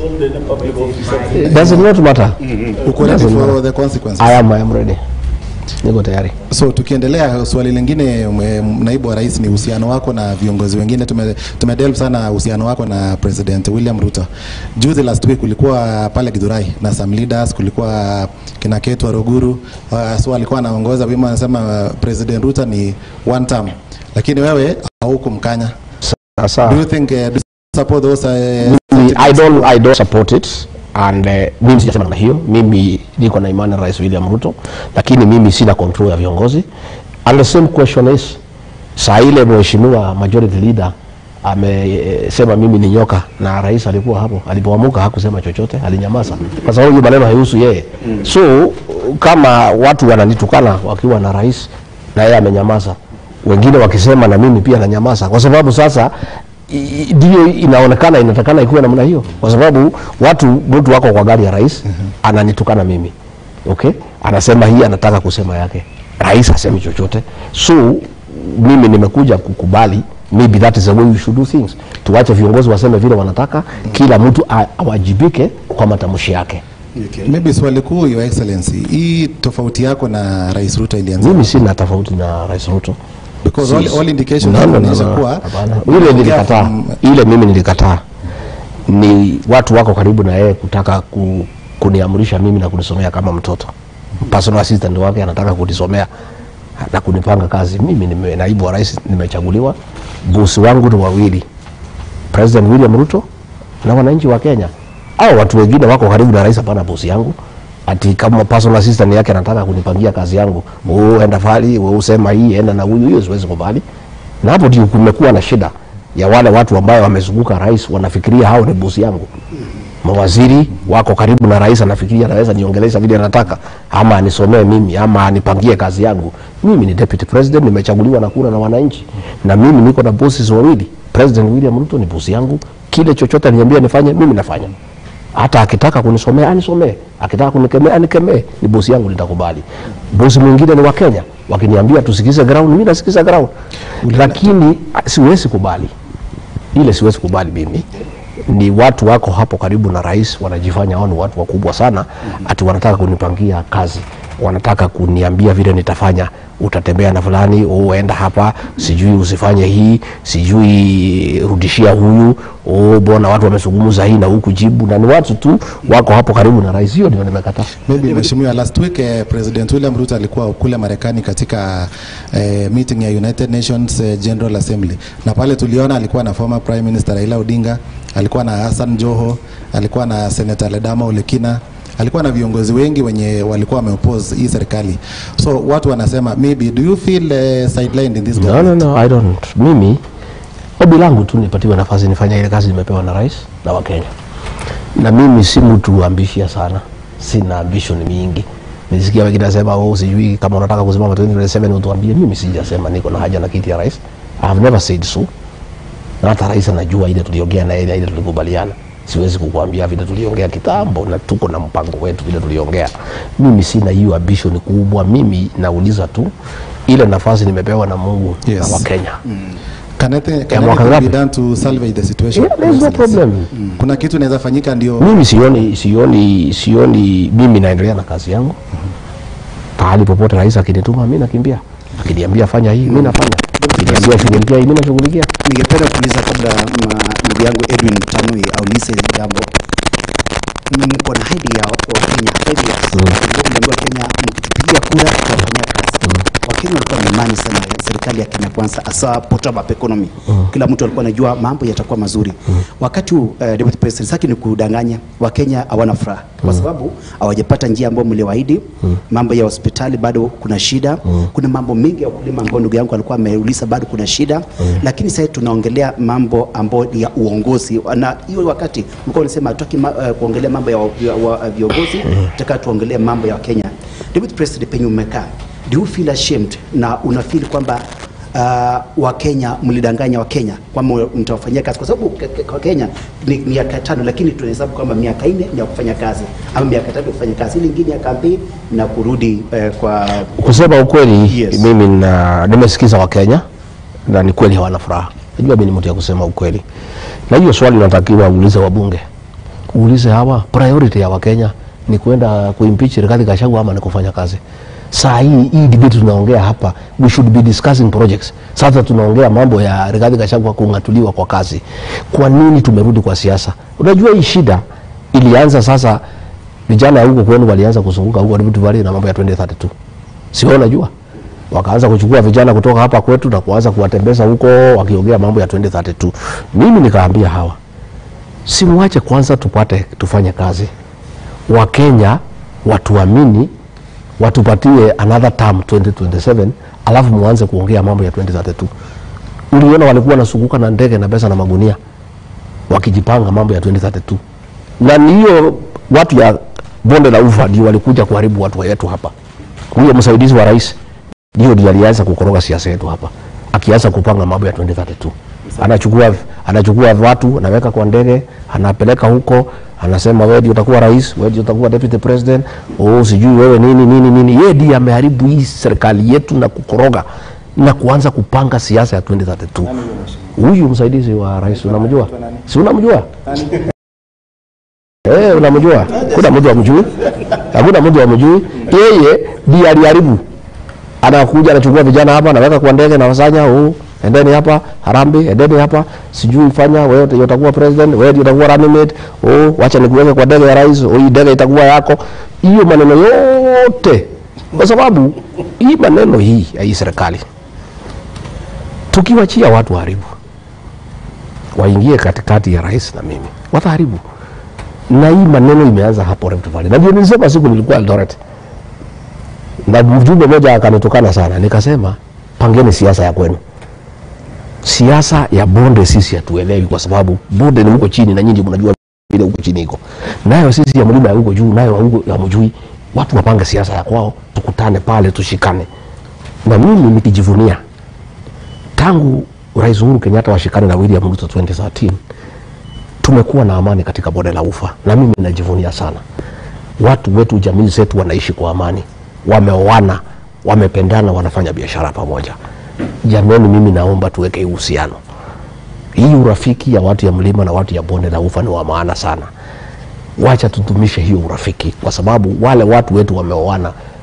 it does not matter Uko ready Doesn't for matter. the consequences? I am I am ready niko tayari So tukiendelea, swali lingine mwe- naibu wa rais, ni uhusiano wako na viongozi wengine. Tume, tumedelve sana uhusiano wako na President William Ruto. Juzi last week ulikuwa pale Githurai na some leaders, kulikuwa kina Ketu Waruguru uh, so alikuwa anaongoza wima, anasema uh, President Ruto ni one term, lakini wewe haukumkanya. sasa Do you think uh, do you support those uh, mimi, I don't, I don't support it and uh, mimi sijasema namna hiyo. Mimi niko na imani na Rais William Ruto, lakini mimi sina control ya viongozi. And the same question is saa ile mheshimiwa majority leader amesema mimi ni nyoka na rais alikuwa hapo, alipoamuka hakusema chochote, alinyamaza kwa sababu hiyo maneno haihusu yeye. So kama watu wananitukana wakiwa na rais na yeye amenyamaza, wengine wakisema na mimi pia nanyamaza, kwa sababu sasa i- i- ndio inaonekana inatakana ikuwe namna hiyo, kwa sababu watu mtu wako kwa gari ya rais ananitukana mimi okay, anasema hii anataka kusema yake, rais hasemi chochote. So mimi nimekuja kukubali maybe that is the way we should do things, tuwache viongozi waseme vile wanataka, kila mtu a- awajibike kwa matamshi yake. maybe swali kuu, Your Excellency, hii tofauti yako na Rais Ruto ilianza Mimi sina tofauti na rais Ruto. because all, all indications No, no, no, zinaonyesha no. kuwa Hapana. Ile nilikataa, from- ile mimi nilikataa. Ni watu wako karibu na yeye kutaka ku, kuniamrisha mimi na kunisomea kama mtoto. Personal assistant wake anataka kunisomea na kunipanga kazi. Mimi ni naibu wa rais, nimechaguliwa. Bosi wangu ni wawili, President William Ruto na wananchi wa Kenya. Au watu wengine wako karibu na rais, hapana bosi yangu ati kama personal assistant yake anataka kunipangia kazi yangu, wewe enda fali, wewe usema hii, enda na huyu, hiyo siwezi kubali. Na hapo ndio kumekuwa na shida ya wale watu ambao wamezunguka rais, wanafikiria hao ni bosi yangu. Mawaziri wako karibu na rais, anafikiria anaweza niongelesha vile anataka, ama anisomee mimi, ama anipangie kazi yangu. Mimi ni deputy president, nimechaguliwa na kura na wananchi, na mimi niko na bosses wawili. President William Ruto ni bosi yangu, kile chochote aliniambia nifanye, mimi nafanya hata akitaka kunisomea anisomee, akitaka kunikemea anikemee, ni bosi yangu, nitakubali. Bosi mwingine ni wa Kenya, wakiniambia tusikize ground, mimi nasikiza ground, lakini ah, siwezi kubali ile, siwezi kubali mimi. Ni watu wako hapo karibu na rais, wanajifanya hao ni watu wakubwa sana, ati wanataka kunipangia kazi. wanataka kuniambia vile nitafanya utatembea na fulani uenda hapa sijui usifanye hii sijui rudishia huyu oh, bona watu wamezungumza hii na huku jibu na ni watu tu wako hapo karibu na rais hiyo ndio nimekataa Maybe mheshimiwa, last week eh, President William Ruto alikuwa kule Marekani katika eh, meeting ya United Nations eh, General Assembly, na pale tuliona alikuwa na former Prime Minister Raila Odinga, alikuwa na Hassan Joho, alikuwa na Senator Ledama Olekina alikuwa na viongozi wengi wenye walikuwa wameoppose hii serikali, so watu wanasema maybe do you feel uh, sidelined in this no, no, government? no, I don't. Mimi ombi langu tu nipatiwe nafasi nifanye ile kazi nimepewa na rais na Wakenya, na mimi si mtu ambishia sana, sina ambition mingi. Nisikia wengine nasema oh, sijui kama unataka kusimama 2027 utuambie. Mimi sijasema niko na haja na kiti ya rais. I have never said so, na hata rais anajua ile tuliongea na ile ile tulikubaliana. Siwezi kukuambia vile tuliongea kitambo, na tuko na mpango wetu vile tuliongea. Mimi sina hiyo ambition kubwa. Mimi nauliza tu ile nafasi nimepewa na Mungu Yes. na Wakenya. Can anything, can mwaka anything be ngapi? done to salvage the situation? Yeah, there's no problem. Kuna kitu inaweza fanyika ndio Mimi sioni sioni sioni, mimi naendelea na kazi yangu. Pahali popote rais akinituma mimi nakimbia, akiniambia fanya hii mimi nafanya, akiniambia shughulikia hii mimi nashughulikia. Ningependa kuuliza kabla ma- ndugu yangu Edwin Tanui aulize hili jambo, mko na ahadi ya Wakenya five years. Mliambiwa Kenya mkitupigia kura tutafanyia kazi. Wakenya walikuwa na imani sana ya serikali ya Kenya Kwanza, hasa bottom up economy. Kila mtu alikuwa anajua mambo yatakuwa mazuri. Wakati huu uh, Deputy President saki ni kudanganya Wakenya hawana furaha kwa sababu hawajapata njia ambayo mliwaahidi. Mambo ya hospitali bado kuna shida, kuna mambo mengi ya ukulima ambayo ndugu yangu alikuwa ameuliza, bado kuna shida lakini sasa tunaongelea mambo ambayo ni ya uongozi, na hiyo wakati mlikuwa unasema hatutaki ma, uh, kuongelea mambo ya, wa- ya wa- viongozi, tunataka tuongelee mambo ya Kenya. Deputy President, penye umekaa, do you feel ashamed na una feel kwamba uh, Wakenya mlidanganya Wakenya kwamba mtawafanyia kazi, kwa sababu ke- ke- kwa Kenya ni miaka tano, lakini tunahesabu kwamba miaka nne ni ya kufanya kazi ama miaka tatu ya kufanya kazi, ile ingine ya kampeni na kurudi eh, kwa Kusema ukweli, Yes. mimi na nimesikiza Wakenya na ni kweli hawana furaha. Najua mimi ni mtu ya kusema ukweli, na hiyo swali unatakiwa uulize wabunge, uulize hawa, priority ya Wakenya ni kwenda kuimpeach Rigathi Gachagua ama ni kufanya kazi? Saa hii hii debate tunaongea hapa, we should be discussing projects. Sasa tunaongea mambo ya Rigathi Gachagua kung'atuliwa kwa kazi. Kwa nini tumerudi kwa siasa? Unajua hii shida ilianza sasa, vijana huko kwenu walianza kuzunguka huko Rift Valley na mambo ya 2032 si wewe unajua wakaanza kuchukua vijana kutoka hapa kwetu na kuanza kuwatembeza huko wakiongea mambo ya 2032 mimi nikaambia hawa simwache kwanza tupate tufanye kazi wakenya watuamini watupatie another term 2027 alafu muanze kuongea mambo ya 2032 uliona walikuwa nasunguka na ndege na pesa na magunia wakijipanga mambo ya 2032 na ni hiyo watu ya bonde la ufa ndio walikuja kuharibu watu wetu hapa huyo msaidizi wa rais ndio ndiye alianza kukoroga siasa yetu hapa akianza kupanga mambo ya 2032 anachukua anachukua watu anaweka kwa ndege anapeleka huko anasema wewe ndio utakuwa rais wewe ndio utakuwa deputy president oh sijui wewe nini nini nini yeye ndiye ameharibu hii serikali yetu na kukoroga na kuanza kupanga siasa ya 2032 huyu msaidizi wa rais unamjua si unamjua Eh, unamjua? Kuna mtu amjui? Hakuna mtu amjui. Yeye ndiye aliharibu. Anakuja anachukua vijana hapa anaweka kwa ndege na wasanya, oh, endeni hapa Harambe, endeni hapa, sijui fanya wewe ndio utakuwa president, wewe ndio utakuwa running mate, oh, wacha nikuweke kwa ndege ya rais, oh, hii ndege itakuwa yako. Hiyo maneno yote kwa sababu hii maneno hii ya hii serikali tukiwachia watu waharibu, waingie katikati ya rais na mimi, wataharibu na hii maneno imeanza hapo Rift Valley, na ndio nilisema siku nilikuwa Eldoret na mjumbe mmoja akanitukana sana, nikasema pangeni siasa ya kwenu. Siasa ya bonde sisi hatuelewi, kwa sababu bonde ni huko chini na nyinyi mnajua vile huko chini iko, nayo sisi ya mlima ya huko juu, nayo huko hamjui. Watu wapange siasa ya kwao, tukutane pale, tushikane. Na mimi nikijivunia tangu Rais Uhuru Kenyatta washikane na William Ruto 2013 tumekuwa na amani katika bonde la ufa na mimi najivunia sana watu wetu jamii zetu wanaishi kwa amani wameoana wamependana wanafanya biashara pamoja jamani mimi naomba tuweke hii uhusiano hii urafiki ya watu ya mlima na watu ya bonde la ufa ni wa maana sana wacha tudumishe hiyo urafiki kwa sababu wale watu wetu wameoana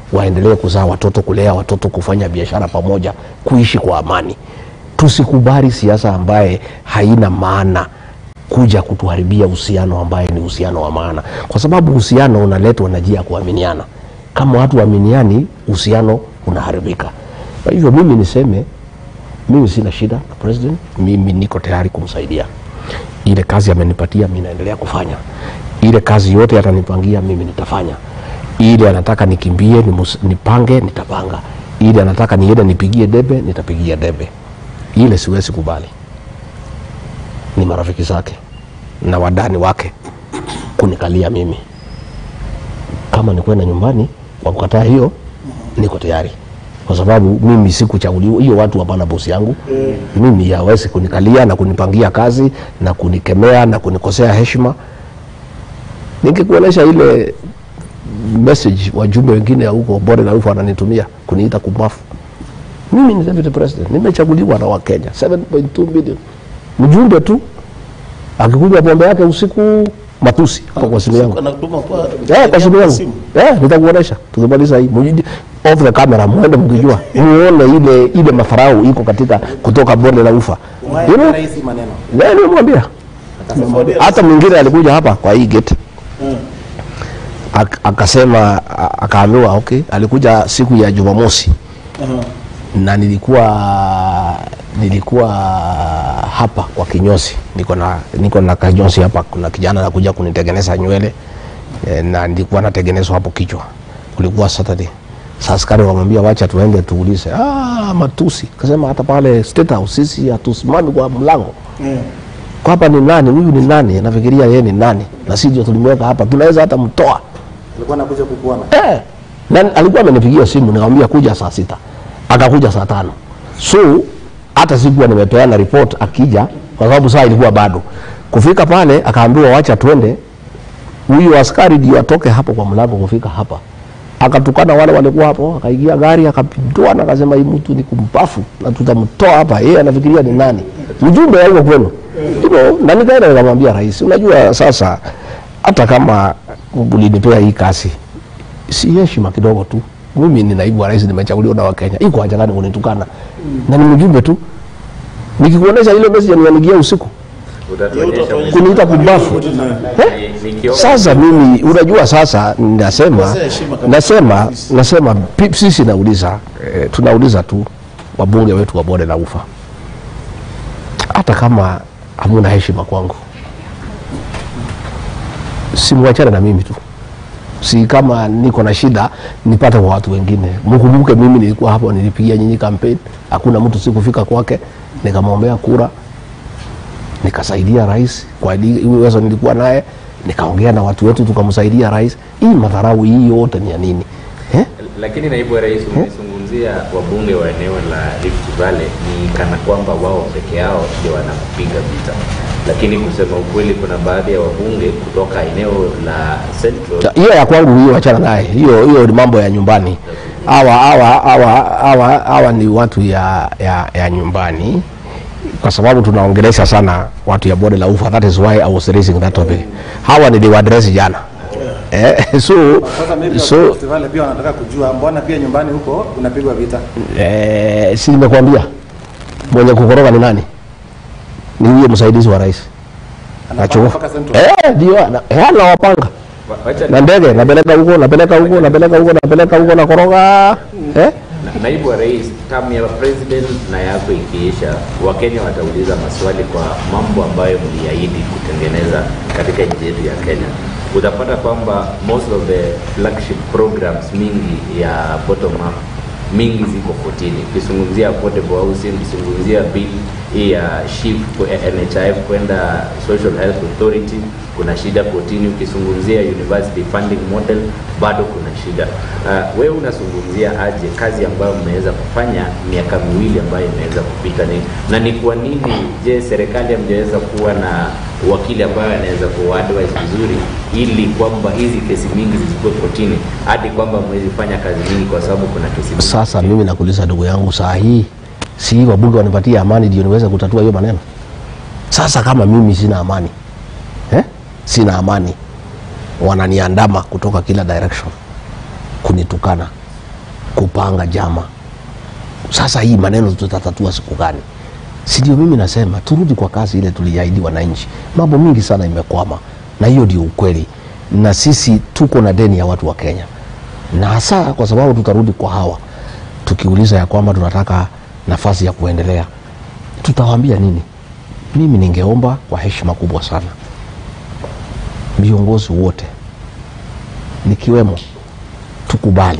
waendelee kuzaa watoto, kulea watoto, kufanya biashara pamoja, kuishi kwa amani. Tusikubali siasa ambaye haina maana kuja kutuharibia uhusiano ambaye ni uhusiano wa maana, kwa sababu uhusiano unaletwa na njia ya kuaminiana. Kama watu waaminiani, uhusiano unaharibika. Kwa hivyo mimi niseme, mimi sina shida na president, mimi niko tayari kumsaidia. Ile kazi amenipatia mimi naendelea kufanya, ile kazi yote atanipangia mimi nitafanya. Ile anataka nikimbie nimus- nipange, nitapanga. Ile anataka niende nipigie debe, nitapigia debe. Ile siwezi kubali ni marafiki zake na wadani wake kunikalia mimi. Kama ni kwenda nyumbani kwa kukataa hiyo, niko tayari, kwa sababu mimi sikuchaguliwa. Hiyo watu hapana bosi yangu mimi, hawezi kunikalia na kunipangia kazi na kunikemea na kunikosea heshima. Ningekuonyesha ile message wajumbe wengine ya huko Bore na Ufa wananitumia kuniita kumbafu. Mimi ni deputy president, nimechaguliwa na Wakenya 7.2 million mjumbe tu akikuja pombe yake usiku matusi hapo kwa simu yangu Anatuma kwa eh, kwa simu yangu eh, nitakuonesha tukimaliza hii mjiji off the camera, muende mkijua muone ile ile mafarau iko katika kutoka bonde la ufa you know, Rais maneno eh, nimemwambia hata mwingine alikuja hapa kwa hii gate Ak, akasema a- akaambiwa okay, alikuja siku ya Jumamosi na nilikuwa nilikuwa hapa kwa kinyozi, niko na niko na kinyozi hapa. Kuna kijana anakuja kunitengeneza nywele e, na nilikuwa natengenezwa hapo kichwa. Kulikuwa Saturday. Sasa askari wamwambia wacha tuende tuulize. Ah, matusi. Kasema hata pale State House sisi hatusimami kwa mlango. Kwa hapa ni nani? Huyu ni nani? Nafikiria yeye ni nani? Na sisi ndio tulimweka hapa. Tunaweza hata mtoa. alikuwa anakuja kukuona Eh, na alikuwa amenipigia simu nikamwambia kuja saa sita, akakuja saa tano. So hata sikuwa nimepeana report akija, kwa sababu saa ilikuwa bado kufika pale. Akaambiwa wacha twende, huyu askari ndio atoke hapo kwa mlango kufika hapa, akatukana wale walikuwa hapo, akaingia gari akapindua na akasema hii mtu ni kumpafu na tutamtoa hapa. Yeye anafikiria ni nani? Mjumbe yuko kwenu hivyo, na nikaenda nikamwambia rais, unajua sasa hata kama ulinipea hii kazi si heshima kidogo tu. Mimi ni naibu wa rais, nimechaguliwa na Wakenya. Iko haja gani kunitukana? Na ni mjumbe tu. Nikikuonesha ile message nianigia usiku Utatuonyesha kuniita kumbafu. Eh? nikiomba Sasa mimi unajua, sasa nasema Kosea heshima kabisa. nasema nasema pi- sisi nauliza eh, tunauliza tu wabunge wetu wa bonde la ufa, hata kama hamuna heshima kwangu, simwachane na mimi tu si kama niko na shida nipate kwa watu wengine. Mkumbuke mimi nilikuwa hapo, nilipigia nyinyi campaign, hakuna mtu sikufika kwake, nikamwombea kura, nikasaidia rais kwa ili- uwezo nilikuwa naye, nikaongea na watu wetu tukamsaidia rais. Hii madharau hii yote ni ya nini eh? Lakini naibu wa rais, umezungumzia wabunge wa eneo la Rift Valley ni kana kwamba wao peke yao ndio wanakupiga vita, lakini kusema ukweli, kuna baadhi ya wabunge kutoka eneo la Central Ta- hiyo ya kwangu hiyo wachana naye hiyo hiyo ni mambo ya nyumbani hawa hawa hawa hawa hawa ni watu ya, ya, ya nyumbani kwa sababu tunaongelesha sana watu ya bonde la ufa that is why I was raising that topic hawa niliwaadresi jana eh, so sasa maybe so festival pia wanataka kujua mbona pia nyumbani huko unapigwa vita eh, si nimekwambia mwenye kukoroga ni nani ni huyo msaidizi wa rais Anapanga Achukua. mpaka Central. eh, ndio ana- eh, anawapanga Wa- wacha na ndege napeleka huko napeleka huko napeleka huko napeleka huko nakoroga eh? Na- naibu wa rais, term ya president na yako ikiisha, Wakenya watauliza maswali kwa mambo ambayo mliahidi kutengeneza katika nchi yetu ya Kenya. Utapata kwamba most of the flagship programs mingi ya bottom up mingi ziko kotini. Ukizungumzia affordable housing, ukizungumzia bill hii ya SHIF kwa- NHIF kwenda Social Health Authority, kuna shida kotini. Ukizungumzia university funding model, bado kuna shida. Uh, wewe unazungumzia aje kazi ambayo mmeweza kufanya miaka miwili ambayo imeweza kupita ni, na ni kwa nini je, serikali hamjaweza kuwa na wakili ambaye anaweza kuadvise vizuri ili kwamba hizi kesi mingi zisikuwe kotini hadi kwamba mwezi fanya kazi nyingi kwa sababu kuna kesi mingi. Sasa mimi nakuuliza ndugu yangu, saa hii si wabunge wanipatie amani ndio niweze kutatua hiyo maneno? Sasa kama mimi sina amani eh? sina amani, wananiandama kutoka kila direction kunitukana, kupanga jama. Sasa hii maneno tutatatua siku gani? Si ndio? Mimi nasema turudi kwa kazi ile tuliahidi wananchi. Mambo mingi sana imekwama, na hiyo ndio ukweli, na sisi tuko na deni ya watu wa Kenya, na hasa kwa sababu tutarudi kwa hawa tukiuliza ya kwamba tunataka nafasi ya kuendelea, tutawaambia nini? Mimi ningeomba kwa heshima kubwa sana viongozi wote nikiwemo, tukubali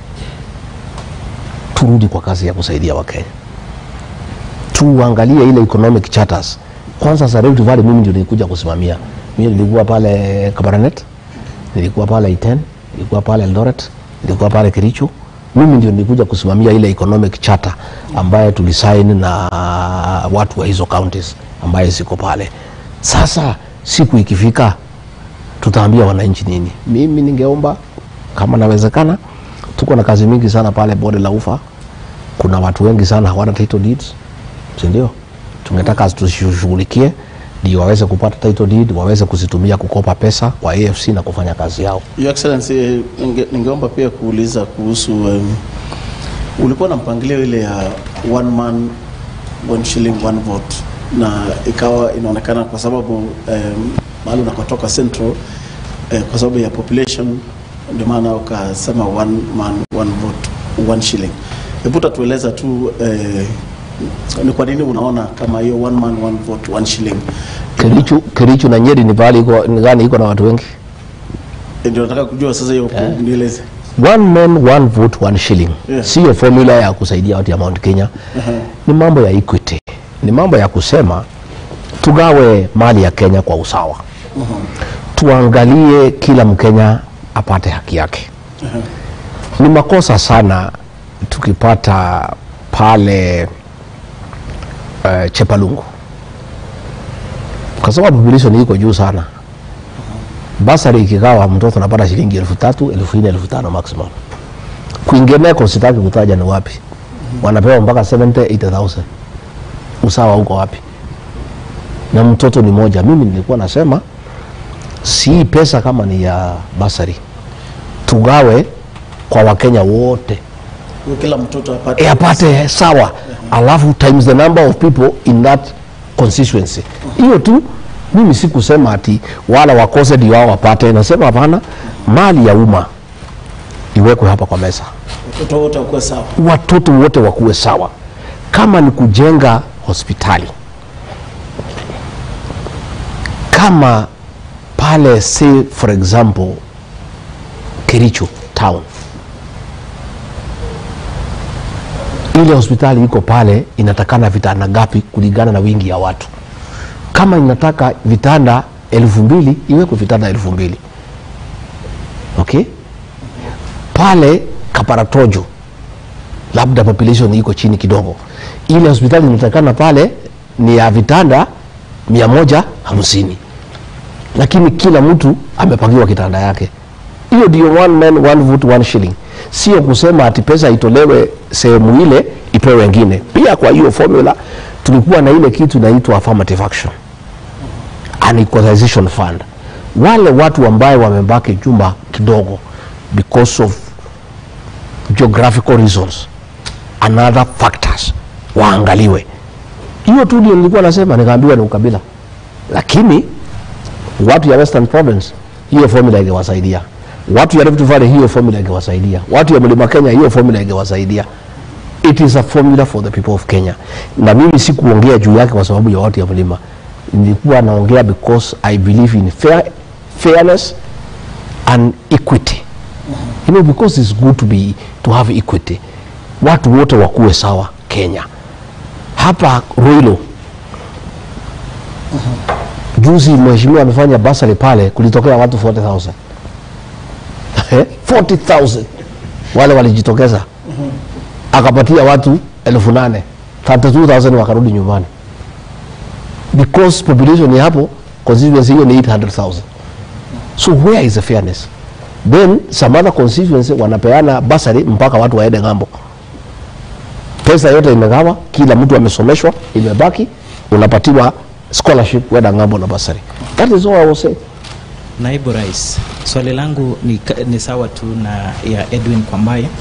turudi kwa kazi ya kusaidia Wakenya, tuangalie ile economic charters kwanza. Za Rift Valley mimi ndio nilikuja kusimamia. Mimi nilikuwa pale Kabarnet, nilikuwa pale Iten, nilikuwa pale Eldoret, nilikuwa pale Kericho. Mimi ndio nilikuja kusimamia ile economic charter ambaye tulisaini na watu wa hizo counties ambaye ziko pale. Sasa siku ikifika tutaambia wananchi nini? Mimi ningeomba kama nawezekana, tuko na kazi mingi sana pale bonde la ufa. Kuna watu wengi sana hawana title deeds, si ndio? Tungetaka tushughulikie ndio waweze kupata title deed, waweze kuzitumia kukopa pesa kwa AFC na kufanya kazi yao. Your Excellency, ninge, ningeomba pia kuuliza kuhusu um, ulikuwa na mpangilio ile ya one man one shilling one vote, na ikawa inaonekana kwa sababu um, mahali unakotoka Central eh, kwa sababu ya population ndio maana ukasema one man one vote one shilling. Hebu tatueleza tu eh, ni kwa nini unaona kama hiyo one man one vote one shilling Kericho, Kericho na Nyeri ni pahali iko ni gani iko na watu wengi? ndio nataka kujua sasa hiyo nieleze. One man one vote one shilling Yeah. siyo formula ya kusaidia watu ya Mount Kenya. Ni mambo ya equity, ni mambo ya kusema tugawe mali ya Kenya kwa usawa. Tuangalie kila Mkenya apate haki yake. Ni makosa sana tukipata pale uh, Chepalungu kwa sababu population iko juu sana. Basari ikigawa mtoto anapata shilingi elfu tatu elfu nne elfu tano maximum. Kwingineko sitaki kutaja ni wapi, wanapewa mpaka 70 80,000. Usawa uko wapi? Na mtoto ni moja. Mimi nilikuwa nasema si pesa kama ni ya basari, tugawe kwa Wakenya wote Kila mtoto apate e, apate sawa, alafu times the number of people in that constituency. Hiyo tu. Mimi sikusema ati wala wakose ndio wao wapate, nasema hapana, mali ya umma iwekwe hapa kwa meza, watoto wote wakuwe sawa. watoto wote wakuwe sawa. Kama ni kujenga hospitali, kama pale say for example Kericho town ile hospitali iko pale inatakana vitanda ngapi kulingana na wingi ya watu. Kama inataka vitanda elfu mbili iwekwe vitanda elfu mbili okay. Pale Kaparatojo labda population iko chini kidogo, ile hospitali inatakana pale ni ya vitanda mia moja hamsini lakini kila mtu amepangiwa kitanda yake. Hiyo ndio one man one vote one shilling, sio kusema ati pesa itolewe sehemu ile ipewe wengine. Pia kwa hiyo formula tulikuwa na ile kitu inaitwa affirmative action an equalization fund. Wale watu ambaye wamebaki jumba kidogo because of geographical reasons and other factors waangaliwe. Hiyo tu ndio nilikuwa nasema, nikaambiwa ni ukabila, lakini watu ya Western Province hiyo formula ingewasaidia, watu ya Rift Valley hiyo formula ingewasaidia, watu ya Mlima Kenya hiyo formula ingewasaidia. It is a formula for the people of Kenya, na mimi sikuongea juu yake kwa sababu ya watu ya mlima, nilikuwa naongea because I believe in fair, fairness and equity you know, because it's good to be to have equity, watu wote wakuwe sawa Kenya. Hapa Ruiru juzi mheshimiwa amefanya basari pale, kulitokea watu 40,000 Eh, 40,000 wale walijitokeza, akapatia watu elfu nane 32,000 wakarudi nyumbani because population ya hapo constituency hiyo ni 800,000 so where is the fairness then some other constituency wanapeana basari mpaka watu waende ng'ambo pesa yote imegawa kila mtu amesomeshwa imebaki unapatiwa scholarship wenda ng'ambo na basari that is all I was saying Naibu Rais, swali langu ni, ni sawa tu na ya Edwin Kwambaye.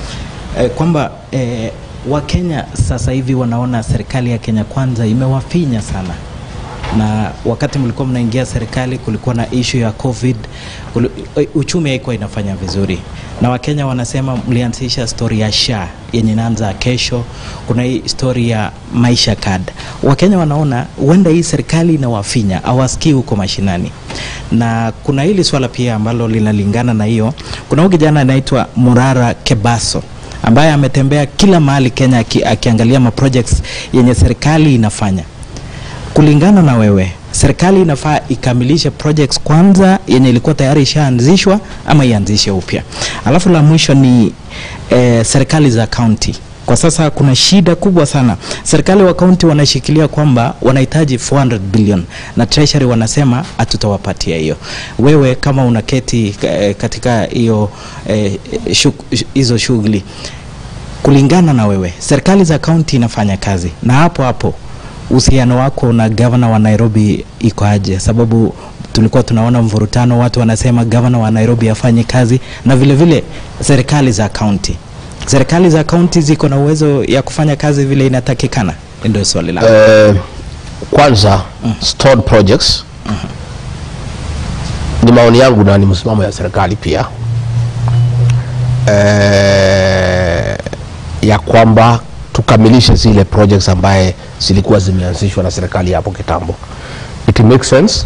eh, kwamba eh, Wakenya sasa hivi wanaona serikali ya Kenya Kwanza imewafinya sana na wakati mlikuwa mnaingia serikali kulikuwa na ishu ya covid kuli, uchumi haikuwa inafanya vizuri na wakenya wanasema mlianzisha stori ya sha yenye inaanza kesho kuna hii stori ya maisha card wakenya wanaona huenda hii serikali inawafinya hawasikii huko mashinani na kuna hili swala pia ambalo linalingana na hiyo kuna huyu kijana anaitwa murara kebaso ambaye ametembea kila mahali kenya aki, akiangalia maprojects yenye serikali inafanya kulingana na wewe serikali inafaa ikamilishe projects kwanza yenye ilikuwa tayari ishaanzishwa ama ianzishe upya alafu la mwisho ni eh, serikali za kaunti kwa sasa kuna shida kubwa sana serikali wa kaunti wanashikilia kwamba wanahitaji 400 billion na treasury wanasema hatutawapatia hiyo wewe kama unaketi eh, katika hiyo eh, shuk- hizo shughuli kulingana na wewe serikali za kaunti inafanya kazi na hapo hapo uhusiano wako na gavana wa Nairobi iko aje? Sababu tulikuwa tunaona mvurutano, watu wanasema gavana wa Nairobi afanye kazi, na vile vile serikali za kaunti. Serikali za kaunti ziko na uwezo ya kufanya kazi vile inatakikana? Ndio swali langu. Eh, kwanza stored projects ni maoni yangu na ni msimamo ya serikali pia eh, ya kwamba tukamilishe zile projects ambaye zilikuwa zimeanzishwa na serikali hapo kitambo. It makes sense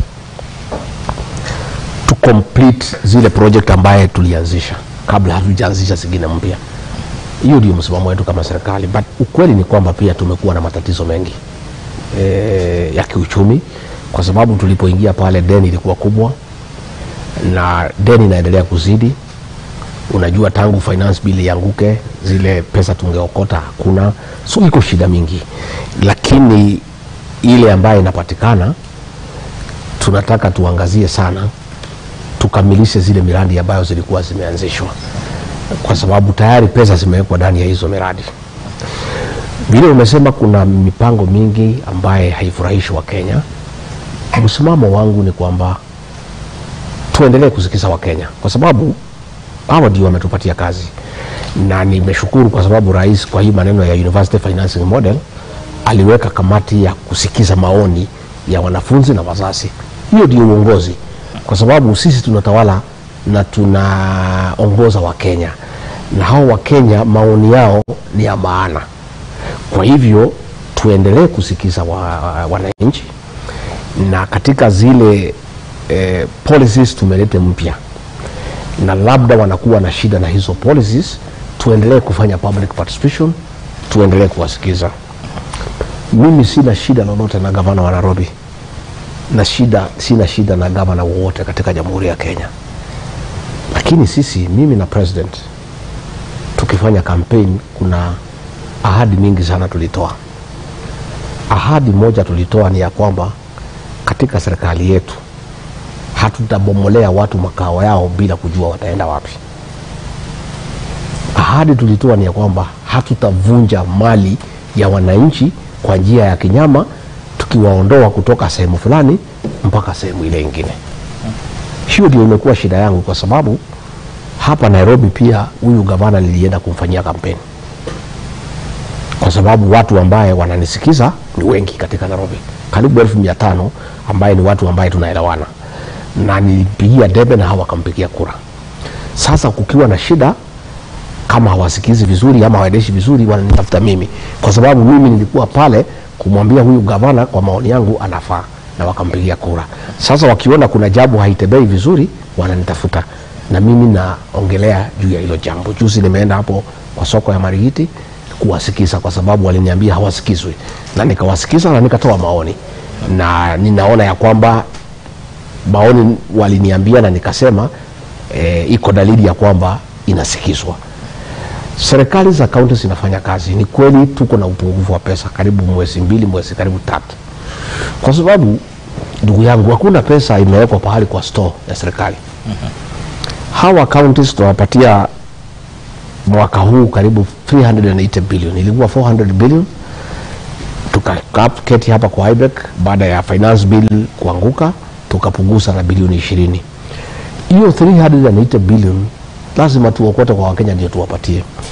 to complete zile project ambaye tulianzisha kabla hatujaanzisha zingine mpya. Hiyo ndio msimamo wetu kama serikali, but ukweli ni kwamba pia tumekuwa na matatizo mengi e, ya kiuchumi kwa sababu tulipoingia pale deni ilikuwa kubwa na deni inaendelea kuzidi. Unajua, tangu finance bill ianguke, zile pesa tungeokota hakuna, so iko shida mingi, lakini ile ambayo inapatikana tunataka tuangazie sana, tukamilishe zile miradi ambayo zilikuwa zimeanzishwa, kwa sababu tayari pesa zimewekwa ndani ya hizo miradi. Vile umesema kuna mipango mingi ambaye haifurahishi Wakenya. Msimamo wangu ni kwamba tuendelee kusikiza Wakenya kwa sababu hawa ndio wametupatia kazi, na nimeshukuru kwa sababu rais kwa hii maneno ya University Financing Model aliweka kamati ya kusikiza maoni ya wanafunzi na wazazi. Hiyo ndio uongozi, kwa sababu sisi tunatawala na tunaongoza Wakenya, na hao Wakenya maoni yao ni ya maana. Kwa hivyo tuendelee kusikiza wa, wananchi na katika zile eh, policies tumelete mpya na labda wanakuwa na shida na hizo policies, tuendelee kufanya public participation, tuendelee kuwasikiza. Mimi sina shida lolote na gavana wa Nairobi na shida, sina shida na gavana wowote katika Jamhuri ya Kenya, lakini sisi, mimi na president tukifanya campaign, kuna ahadi mingi sana tulitoa. Ahadi moja tulitoa ni ya kwamba katika serikali yetu hatutabomolea watu makao yao bila kujua wataenda wapi. Ahadi tulitoa ni ya kwamba hatutavunja mali ya wananchi kwa njia ya kinyama, tukiwaondoa kutoka sehemu fulani mpaka sehemu ile ingine. Hiyo ndio imekuwa shida yangu, kwa sababu hapa Nairobi pia huyu gavana nilienda kumfanyia kampeni, kwa sababu watu ambaye wananisikiza ni wengi katika Nairobi, karibu elfu mia tano ambaye ni watu ambaye tunaelewana na nilipigia debe na hawakampigia kura. Sasa kukiwa na shida, kama hawasikizi vizuri ama hawaendeshi vizuri, wananitafuta mimi, kwa sababu mimi nilikuwa pale kumwambia huyu gavana, kwa maoni yangu anafaa, na wakampigia kura. Sasa wakiona kuna jambo haitembei vizuri, wananitafuta na mimi naongelea juu ya hilo jambo. Juzi nimeenda hapo kwa soko ya Marigiti kuwasikiza, kwa sababu waliniambia hawasikizwi, na nikawasikiza na nikatoa maoni, na ninaona ya kwamba maoni waliniambia na nikasema e, iko dalili ya kwamba inasikizwa. Serikali za kaunti zinafanya kazi. Ni kweli tuko na upungufu wa pesa, karibu mwezi mbili, mwezi karibu tatu, kwa sababu ndugu yangu, hakuna pesa imewekwa pahali kwa store ya serikali. Hawa counties tunawapatia mwaka huu karibu 380 billion, ilikuwa 400 billion tukaketi hapa kwa IBEC baada ya finance bill kuanguka tukapunguza na bilioni ishirini. Hiyo 380 billion lazima tuokote kwa Wakenya ndio tuwapatie.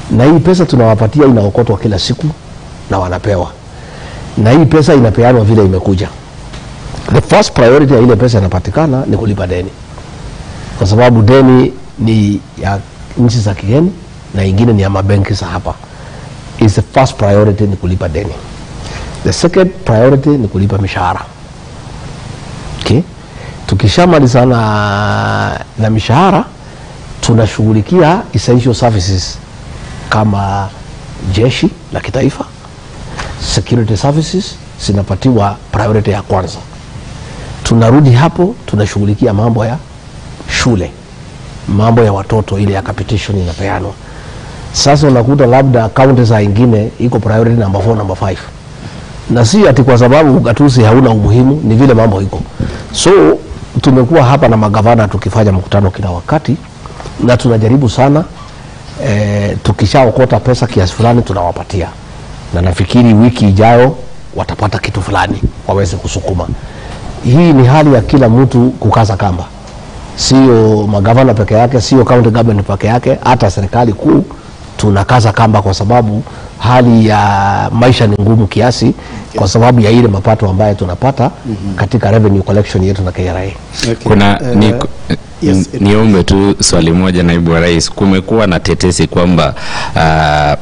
na hii pesa tunawapatia inaokotwa kila siku na wanapewa, na hii pesa inapeanwa vile imekuja. The first priority ya ile pesa inapatikana ni kulipa deni, kwa sababu deni ni ya nchi za kigeni na ingine ni ya mabenki za hapa. Is the first priority ni kulipa deni. The second priority ni kulipa mishahara. Okay? Tukishamaliza na, na mishahara tunashughulikia essential services kama jeshi la kitaifa, security services zinapatiwa priority ya kwanza. Tunarudi hapo tunashughulikia mambo ya shule, mambo ya watoto, ile ya capitation inapeanwa. Sasa unakuta labda kaunti za ingine iko priority number 4 number 5 na si ati kwa sababu ugatuzi hauna umuhimu, ni vile mambo iko. So tumekuwa hapa na magavana tukifanya mkutano kila wakati, na tunajaribu sana e, tukishaokota pesa kiasi fulani tunawapatia, na nafikiri wiki ijayo watapata kitu fulani waweze kusukuma. Hii ni hali ya kila mtu kukaza kamba, sio magavana peke yake, sio county government peke yake, hata serikali kuu tunakaza kamba kwa sababu hali ya maisha ni ngumu kiasi kwa sababu ya ile mapato ambayo tunapata katika revenue collection yetu na KRA. Okay. Kuna Eh, ni, yes, n- niombe tu swali moja, naibu wa rais. Kumekuwa na tetesi kwamba ah,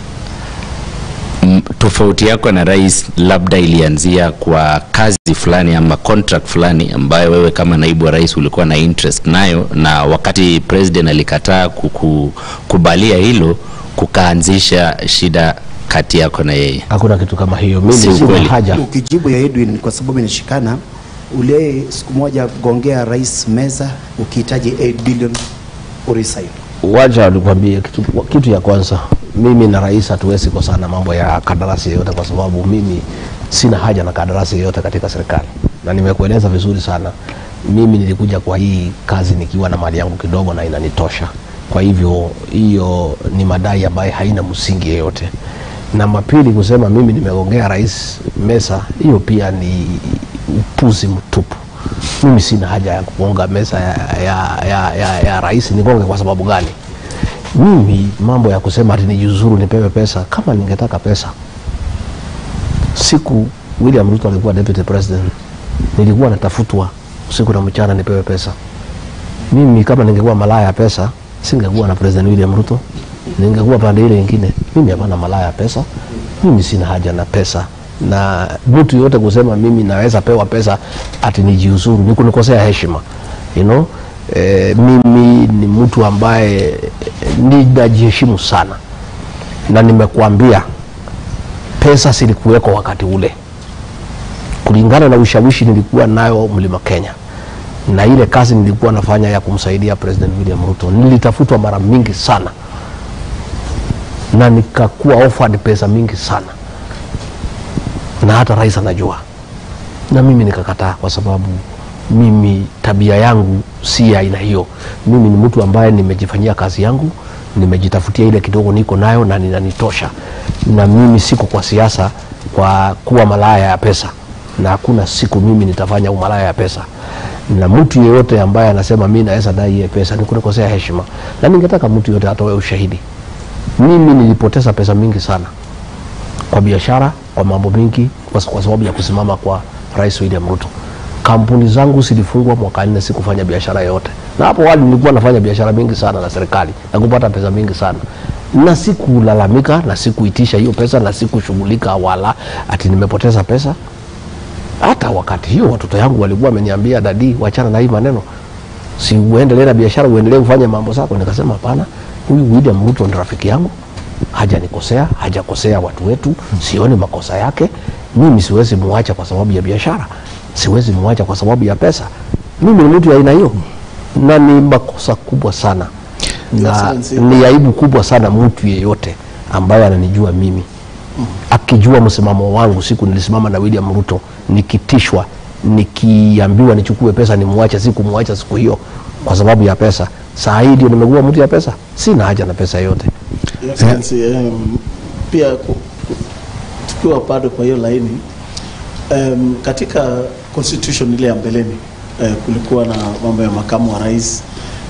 m- tofauti yako na rais labda ilianzia kwa kazi fulani ama contract fulani ambayo wewe kama naibu wa rais ulikuwa na interest nayo, na wakati president alikataa kukubalia hilo, kukaanzisha shida kati yako na yeye. Hakuna kitu kama hiyo, mimi Si sina ukweli. haja Ukijibu ya Edwin kwa sababu inashikana, ule siku moja gongea rais meza ukihitaji 8 billion uresign. wacha nikwambie kitu, kitu ya kwanza, mimi na rais hatuwezi kosana mambo ya kandarasi yoyote, kwa sababu mimi sina haja na kandarasi yoyote katika serikali, na nimekueleza vizuri sana. Mimi nilikuja kwa hii kazi nikiwa na mali yangu kidogo na inanitosha. Kwa hivyo hiyo ni madai ambayo haina msingi yeyote. Namba pili, kusema mimi nimegongea rais mesa, hiyo pia ni upuzi mtupu. Mimi sina haja ya kugonga mesa ya, ya, ya, ya, ya rais. Nigonge kwa sababu gani? Mimi mambo ya kusema ati nijiuzuru nipewe pesa, kama ningetaka pesa siku William Ruto alikuwa deputy president, nilikuwa natafutwa usiku na mchana nipewe pesa. Mimi kama ningekuwa malaya ya pesa, singekuwa na president William Ruto, ningekuwa pande ile nyingine. Mimi hapana malaya ya pesa, mimi sina haja na pesa na mtu yote kusema mimi naweza pewa pesa ati nijiuzuru ni kunikosea heshima you know? E, mimi ni mtu ambaye ninajiheshimu sana na nimekuambia pesa zilikuweko wakati ule kulingana na ushawishi nilikuwa nayo mlima Kenya na ile kazi nilikuwa nafanya ya kumsaidia President William Ruto, nilitafutwa mara mingi sana na nikakuwa offered pesa mingi sana, na hata rais anajua, na mimi nikakataa, kwa sababu mimi tabia yangu si ya aina hiyo. Mimi ni mtu ambaye nimejifanyia kazi yangu, nimejitafutia ile kidogo niko nayo na ninanitosha, na mimi siko kwa siasa kwa kuwa malaya ya pesa, na hakuna siku mimi nitafanya umalaya ya pesa na mtu yeyote ambaye anasema mi naweza dai hiye pesa ni kunikosea heshima, na ningetaka mtu yeyote atoe ushahidi. Mimi nilipoteza pesa mingi sana kwa biashara, kwa mambo mingi, kwa, kwa sababu ya kusimama kwa Rais William Ruto. Kampuni zangu zilifungwa mwaka nne, sikufanya biashara yoyote, na hapo awali nilikuwa nafanya biashara mingi sana na serikali na kupata pesa mingi sana, na sikulalamika na sikuitisha hiyo pesa na sikushughulika wala ati nimepoteza pesa hata wakati hiyo watoto yangu walikuwa wameniambia dadi, wachana na hii maneno, si uendelee na biashara, uendelee kufanya mambo zako. Nikasema hapana, huyu William Ruto ni rafiki yangu, hajanikosea, hajakosea watu wetu, sioni makosa yake. Mimi siwezi muacha kwa sababu ya biashara, siwezi muacha kwa sababu ya pesa. Mimi ni mtu ya aina hiyo, na ni makosa kubwa sana na Excellency. ni aibu kubwa sana mtu yeyote ambaye ananijua mimi akijua msimamo wangu. Siku nilisimama na William Ruto nikitishwa, nikiambiwa nichukue pesa nimwache, sikumwacha siku hiyo kwa sababu ya pesa. Saa hii ndio nimekuwa mtu ya pesa, sina haja na pesa yote. Excellency, um, pia ku- ku- tukiwa bado kwa hiyo laini um, katika constitution ile ya mbeleni uh, kulikuwa na mambo ya makamu wa rais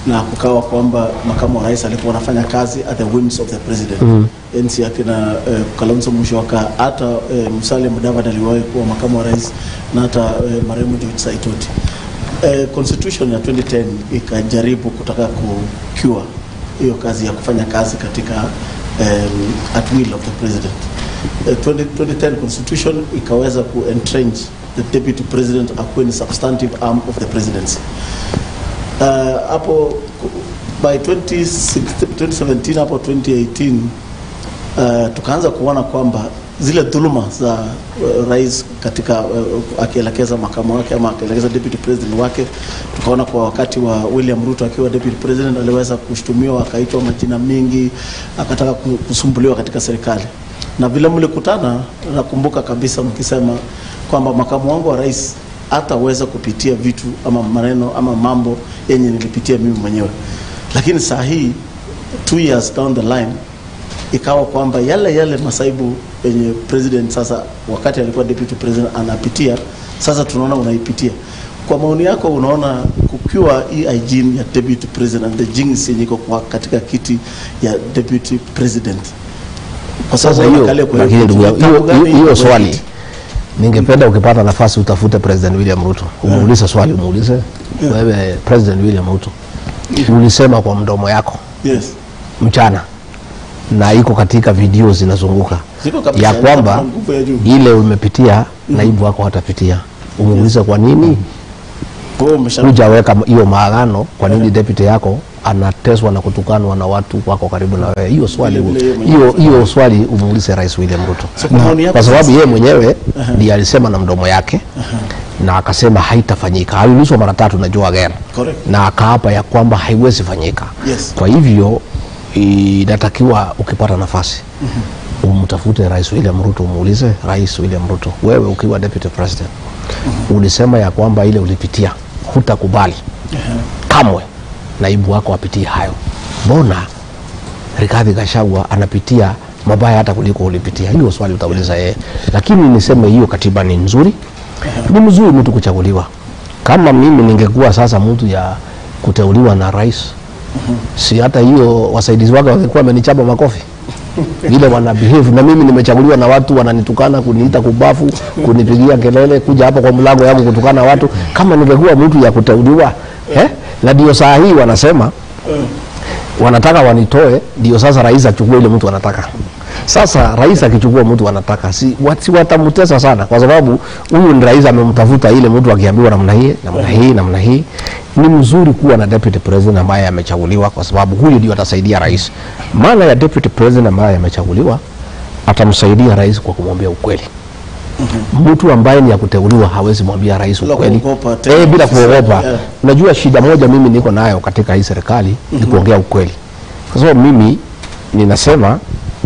na kukawa kwamba makamu wa rais alikuwa anafanya kazi at the whims of the president mm. enzi akina eh, Kalonzo Musyoka hata eh, Musalia Mudavadi aliwahi kuwa makamu wa rais na hata eh, marehemu George Saitoti eh, constitution ya 2010 ikajaribu kutaka kucure hiyo kazi ya kufanya kazi katika um, at will of the president eh, 20, 2010 constitution ikaweza ku entrench the deputy president akuwe ni substantive arm of the presidency uh, hapo ku- by 2016 2017 hapo 2018 uh, tukaanza kuona kwamba zile dhuluma za uh, rais katika uh, akielekeza makamu wake ama akielekeza deputy president wake, tukaona kwa wakati wa William Ruto akiwa deputy president aliweza kushtumiwa, akaitwa majina mengi, akataka ku- kusumbuliwa katika serikali. Na vile mlikutana, nakumbuka kabisa mkisema kwamba makamu wangu wa rais hataweza kupitia vitu ama maneno ama mambo yenye nilipitia mimi mwenyewe, lakini saa hii two years down the line ikawa kwamba yale yale masaibu yenye president sasa wakati alikuwa deputy president anapitia sasa tunaona unaipitia kwa maoni yako unaona kukiwa hii hygiene ya deputy president and the jinx yenye iko kwa katika kiti ya deputy president kwa Sasa sababu hiyo, angalia kwa lakini ndugu yangu, kitabu hiyo- gani hiyo- hiyo kwa swali kiti? ningependa ukipata nafasi utafute President William Ruto, umuulize swali, umuulize wewe, President William Ruto, ulisema kwa mdomo yako yes mchana na iko katika video zinazunguka Ziko kabisa, ya kwamba ziko na nguvu ya juu. ile umepitia naibu wako hatapitia. Umuulize kwa nini Kwa hiyo umesha hujaweka hiyo maagano, kwa nini deputy yako anateswa na kutukanwa na watu wako karibu na wewe? Hiyo swali Vile vile yeye mwenyewe hiyo hiyo swali umuulize Rais William Ruto, So, kwa maoni yako kwa sababu sasa- yeye mwenyewe ndiye alisema na mdomo yake na akasema haitafanyika. Aliulizwa mara tatu na Joe Again Correct. na akaapa ya kwamba haiwezi fanyika. Yes. Kwa hivyo inatakiwa ukipata nafasi umtafute Rais William Ruto, umuulize Rais William Ruto, wewe ukiwa deputy president ulisema ya kwamba ile ulipitia hutakubali kamwe naibu wako apitie hayo. Mbona Rigathi Gachagua anapitia mabaya hata kuliko ulipitia? Hilo swali utauliza yeye, lakini niseme hiyo katiba ni nzuri, ni mzuri mtu kuchaguliwa. Kama mimi ningekuwa sasa mtu ya kuteuliwa na rais, si hata hiyo wasaidizi wake wangekuwa wamenichapa makofi vile wana behave na mimi nimechaguliwa na watu wananitukana, kuniita kubafu, kunipigia kelele, kuja hapa kwa mlango yangu kutukana watu. Kama ningekuwa mtu ya kuteuliwa eh? Na ndio saa hii wanasema wanataka wanitoe, ndio sasa rais achukue ile mtu anataka. Sasa rais akichukua mtu anataka, si, wat, si watamtesa sana, kwa sababu huyu ni rais amemtafuta ile mtu, akiambiwa namna hii namna hii namna hii. Ni mzuri kuwa na deputy president ambaye amechaguliwa, kwa sababu huyu ndio atasaidia rais. Maana ya deputy president ambaye amechaguliwa, atamsaidia rais kwa kumwambia ukweli. Mtu ambaye ni ya kuteuliwa hawezi mwambia rais Bila ukweli kuogopa tena. eh, bila kuogopa. Yeah. Unajua shida moja mimi niko nayo katika hii serikali ni kuongea ukweli, kwa sababu mimi ninasema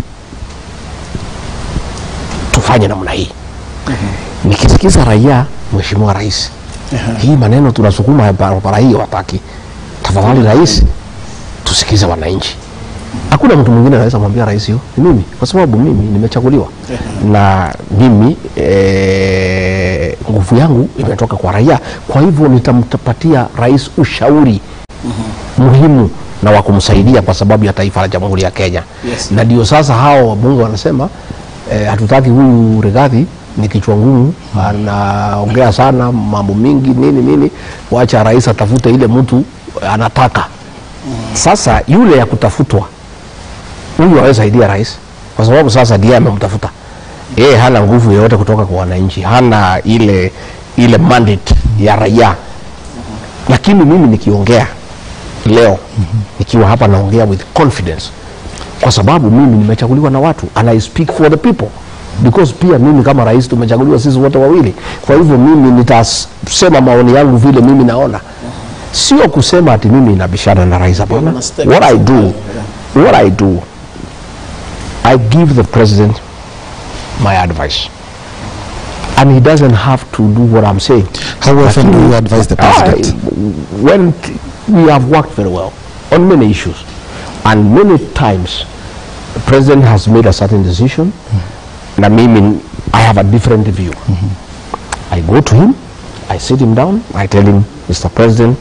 tufanye namna hii. Nikisikiza raia, mheshimiwa rais, hii maneno tunasukuma barabara hii wataki, tafadhali rais, tusikize wananchi. Hakuna mtu mwingine anaweza mwambia rais hiyo, ni mimi, kwa sababu mimi nimechaguliwa na mimi eh, nguvu yangu imetoka kwa raia. Kwa hivyo nitampatia rais ushauri muhimu na wa kumsaidia kwa sababu ya taifa la Jamhuri ya Kenya. Yes. Na ndio sasa hao wabunge wanasema eh, hatutaki huyu Rigathi ni kichwa ngumu, anaongea sana mambo mingi nini nini, wacha rais atafute ile mtu anataka. Sasa yule ya kutafutwa huyu hawezi saidia rais kwa sababu sasa ndiye amemtafuta yeye, hana nguvu yoyote kutoka kwa wananchi, hana ile ile mandate ya raia. Lakini mimi nikiongea leo nikiwa hapa naongea with confidence kwa sababu mimi nimechaguliwa na watu and I speak for the people because pia mimi kama rais tumechaguliwa sisi wote wawili. Kwa hivyo mimi nitasema maoni yangu vile mimi naona, sio kusema ati mimi nabishana na rais. Hapana, Una step what I do, aside, what I do, I give the president my advice and he doesn't have to do what I'm saying. How often do you advise the president? I, when t- we have worked very well on many issues, and many times the president has made a certain decision, and I mean, I have a different view. I go to him, I sit him down, I tell him, Mr. President,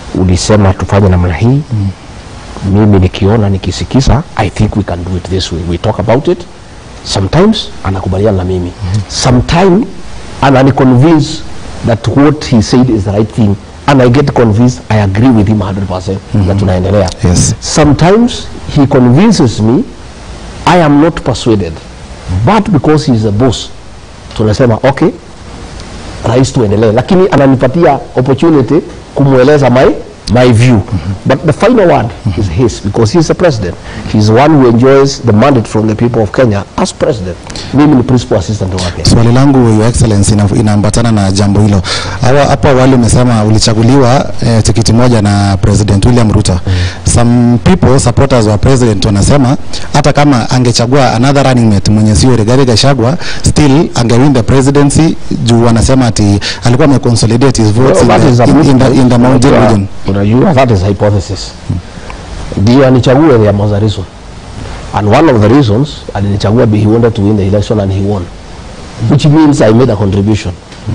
ulisema tufanye namna hii mimi nikiona nikisikiza i think we can do it this way we talk about it sometimes anakubaliana na mimi sometime ananiconvince that what he said is the right thing and i get convinced i agree with him 100% na tunaendelea Yes. sometimes he convinces me i am not persuaded but because he is a boss tunasema okay rais tuendelee lakini ananipatia opportunity kumweleza my my view but the final word is his because he is the president he is the one who enjoys the mandate from the people of kenya as president mimi ni principal assistant wake Swali langu Your Excellency ina- inaambatana na jambo hilo. Hawa hapo awali umesema ulichaguliwa eh, tikiti moja na President William Ruto. Some people supporters wa president wanasema hata kama angechagua another running mate mwenye sio Rigathi Gachagua still angewin the presidency juu wanasema ati alikuwa ameconsolidate his votes Well, that in, is the, a in, in, the, in the mountain Unajua- region. unajua that is hypothesis ndio anichague there was a reason and one of the reasons alinichagua be he wanted to win the election and he won which means i made a contribution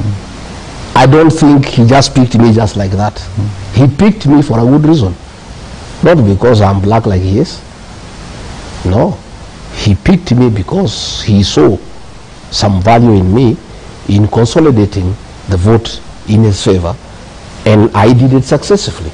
i don't think he just picked me just like that he picked me for a good reason not because i'm black like he is no he picked me because he saw some value in me in consolidating the vote in his favor and I did it successfully.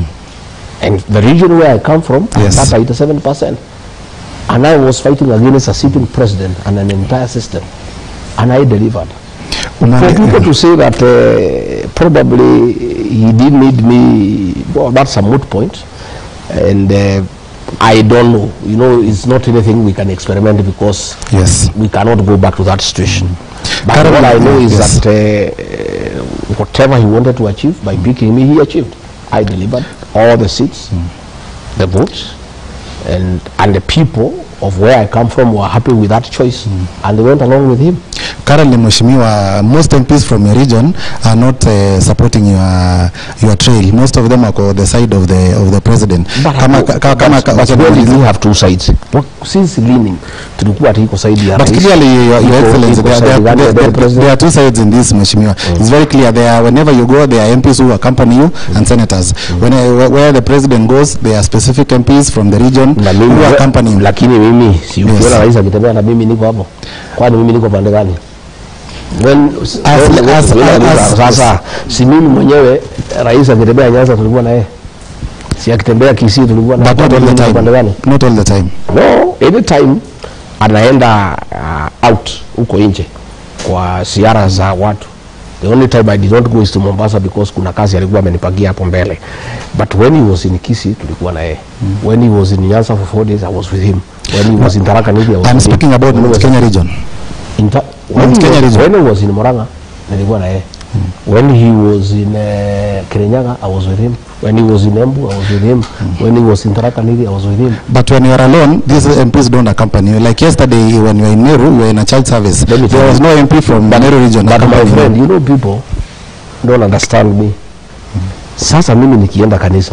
And the region where I come from, Yes. I got 87%. And I was fighting against a sitting president and an entire system. And I delivered. For Umani- people to say that uh, probably he did need me, well, that's a moot point. And uh, I don't know. You know, it's not anything we can experiment because Yes. we cannot go back to that situation. But Carol, all I know is yes. that uh, uh, whatever he wanted to achieve by picking me, he achieved. I delivered all the seats, the votes, and and the people of where I come from were happy with that choice, and they went along with him. Currently, Mheshimiwa, most MPs from your region are not uh, supporting your your trail. Most of them are on the side of the of the president. Kama ka- ka- kama but, wacha but where did niulize. we have two sides? What, since leaning, tulikuwa ati iko side ya But rais, clearly, Your, your iko- Excellency, iko there, side there, gani ya there, the there, president? there are two sides in this, Mheshimiwa. It's very clear. There are, whenever you go, there are MPs who accompany you and senators. When, uh, where- where the president goes, there are specific MPs from the region na mimi who accompany him. lakini mimi si Yes. ukiona rais akitembea na mimi niko hapo kwani mimi niko pande gani When- As- when- as- when- as- sasa si mimi mwenyewe rais akitembea Nyanza tulikuwa na yeye si akitembea Kisii tulikuwa na But not all Mimi the niko pande time. gani Not all the time. no anytime anaenda uh, out huko nje kwa ziara za watu the only time I did not go is to Mombasa because kuna kazi alikuwa amenipangia hapo mbele but when he was in Kisii tulikuwa na yeye when he was in Nyanza for four days I was with him when he was in Tharaka Nithi I was I'm with him. speaking about When he Mount was Kenya region. in Ta- when, Mount he Kenya was, region. when he was in Murang'a nilikuwa na yeye when he was in uh, Kirinyaga I was with him when he was in Embu I was with him when he was in Tharaka Nithi I was with him But when you are alone, these MPs don't accompany you. Like yesterday, when you were in Meru, you were in a child service. Let me tell There was you. no MP from Meru region but my accompanying you. friend you know people don't understand me sasa mimi nikienda kanisa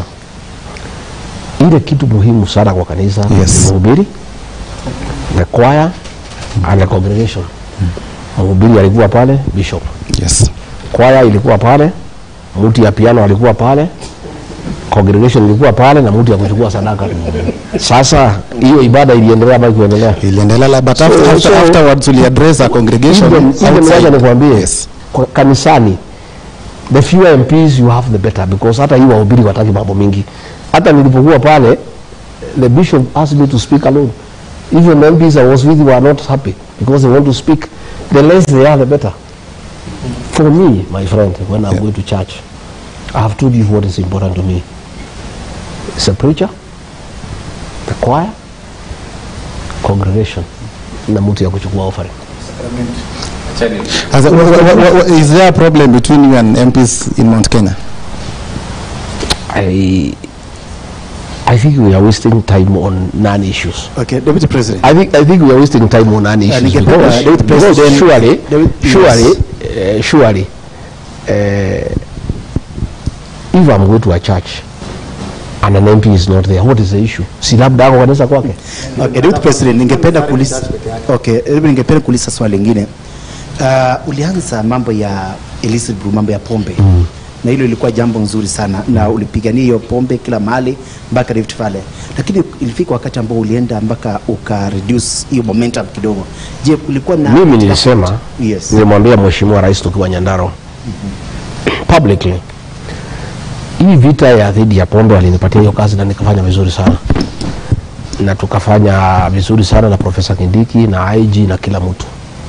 ile kitu muhimu sana kwa kanisa Yes. ni mhubiri the choir and the congregation mhubiri alikuwa pale bishop Yes. kwaya ilikuwa pale mtu ya piano alikuwa pale congregation ilikuwa pale na mtu ya kuchukua sadaka sasa hiyo ibada iliendelea ama kuendelea iliendelea but after, So- after, so- afterwards we address a congregation even, even outside. wacha nikwambie Yes. kwa kanisani the fewer MPs you have the better because hata hii wahubiri wataki mambo mingi hata nilipokuwa pale the bishop asked me to speak alone even the MPs I was with were not happy because they want to speak the less they are the better for me my friend when I'm going to church I have told you what is important to me it's a preacher the choir congregation na mtu ya kuchukua offering Achani- As a, wha- wha- wha- wha- is there a problem between you and MPs in Mount Kenya? I I think we are wasting time on non-issues. Okay, Deputy President. I think I think we are wasting time on non-issues ningependa because, David because President- surely David- surely yes. uh, surely uh, if I'm going to a church and an MP is not there, what is the issue? Si labda ako kanisa kwake. Okay, Deputy President, ningependa kuuliza Okay, hebu ningependa kuuliza swali lingine. Uh, ulianza mambo ya illicit brew, mambo ya pombe. na hilo ilikuwa jambo nzuri sana, na ulipigania hiyo pombe kila mahali mpaka Rift Valley, lakini ilifika wakati ambao ulienda mpaka uka reduce hiyo momentum kidogo. Je, kulikuwa na mimi nilisema yes. nilimwambia mheshimiwa rais tukiwa Nyandaro publicly hii vita ya dhidi ya pombe alinipatia hiyo kazi na nikafanya vizuri sana na tukafanya vizuri sana na profesa Kindiki na IG na kila mtu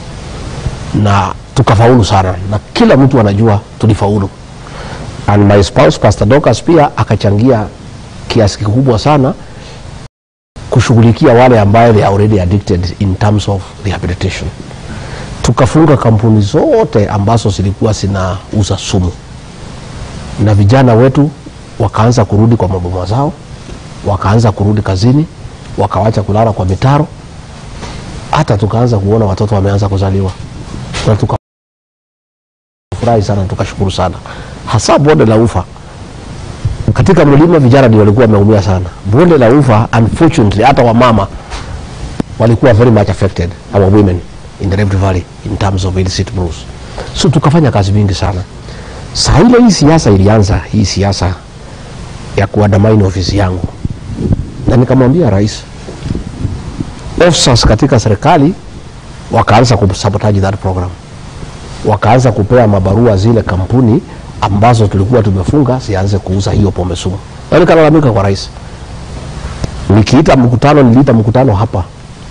na tukafaulu sana na kila mtu anajua tulifaulu and my spouse Pastor Dorcas pia akachangia kiasi kikubwa sana kushughulikia wale ambayo they are already addicted in terms of rehabilitation tukafunga kampuni zote ambazo zilikuwa zinauza sumu na vijana wetu wakaanza kurudi kwa maboma zao wakaanza kurudi kazini wakawacha kulala kwa mitaro hata tukaanza kuona watoto wameanza kuzaliwa na tukafurahi sana tukashukuru sana hasa bonde la ufa katika mlima vijana ndio walikuwa wameumia sana bonde la ufa unfortunately hata wamama walikuwa very much affected our women in the Rift Valley in terms of illicit brews so tukafanya kazi mingi sana saa ile hii siasa ilianza hii siasa ya kuandamaini ofisi yangu na nikamwambia rais officers katika serikali wakaanza kusabotaji that program wakaanza kupea mabarua zile kampuni ambazo tulikuwa tumefunga zianze kuuza hiyo pombe sumu na nikalalamika kwa rais nikiita mkutano niliita mkutano hapa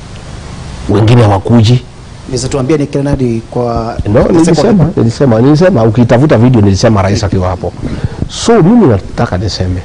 wengine hawakuji Unaweza tuambia ni kina nani kwa no, nilisema, nilisema, nilisema ukitafuta video nilisema rais akiwa hapo. So mimi nataka niseme,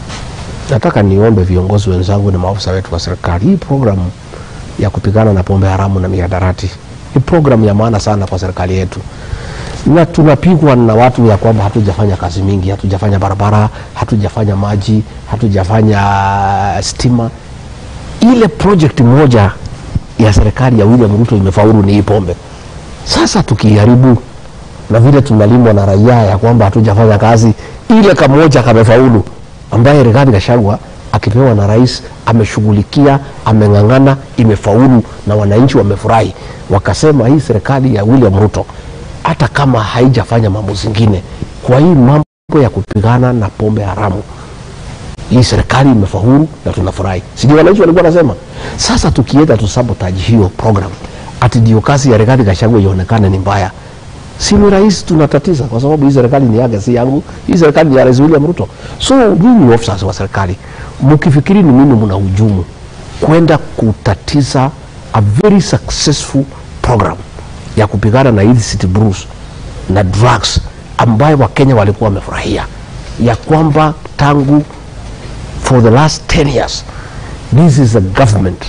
nataka niombe viongozi wenzangu na maafisa wetu wa serikali, hii programu ya kupigana na pombe haramu na mihadarati ni programu ya maana sana kwa serikali yetu, na tunapigwa na watu ya kwamba hatujafanya kazi mingi, hatujafanya barabara, hatujafanya maji, hatujafanya stima. Ile project moja ya serikali ya William Ruto imefaulu ni hii pombe. Sasa tukiharibu na vile tunalimwa na raia ya kwamba hatujafanya kazi, ile kamoja kamefaulu, ambaye Rigathi Gachagua akipewa na rais ameshughulikia, ameng'ang'ana, imefaulu na wananchi wamefurahi, wakasema hii serikali ya William Ruto hata kama haijafanya mambo zingine, kwa hii mambo ya kupigana na pombe haramu hii serikali imefaulu na tunafurahi. Sijui wananchi walikuwa wanasema. Sasa tukienda tu sabotage hiyo program, ati ndio kazi ya Rigathi Gachagua ionekane ni mbaya, si ni rais tunatatiza, kwa sababu hii serikali ni yake, si yangu. Hii serikali ni ya Rais William Ruto. So nyinyi officers wa serikali mkifikiri ni mimi mna hujumu kwenda kutatiza a very successful program ya kupigana na illicit brews na drugs ambayo Wakenya walikuwa wamefurahia ya kwamba tangu for the last 10 years this is a government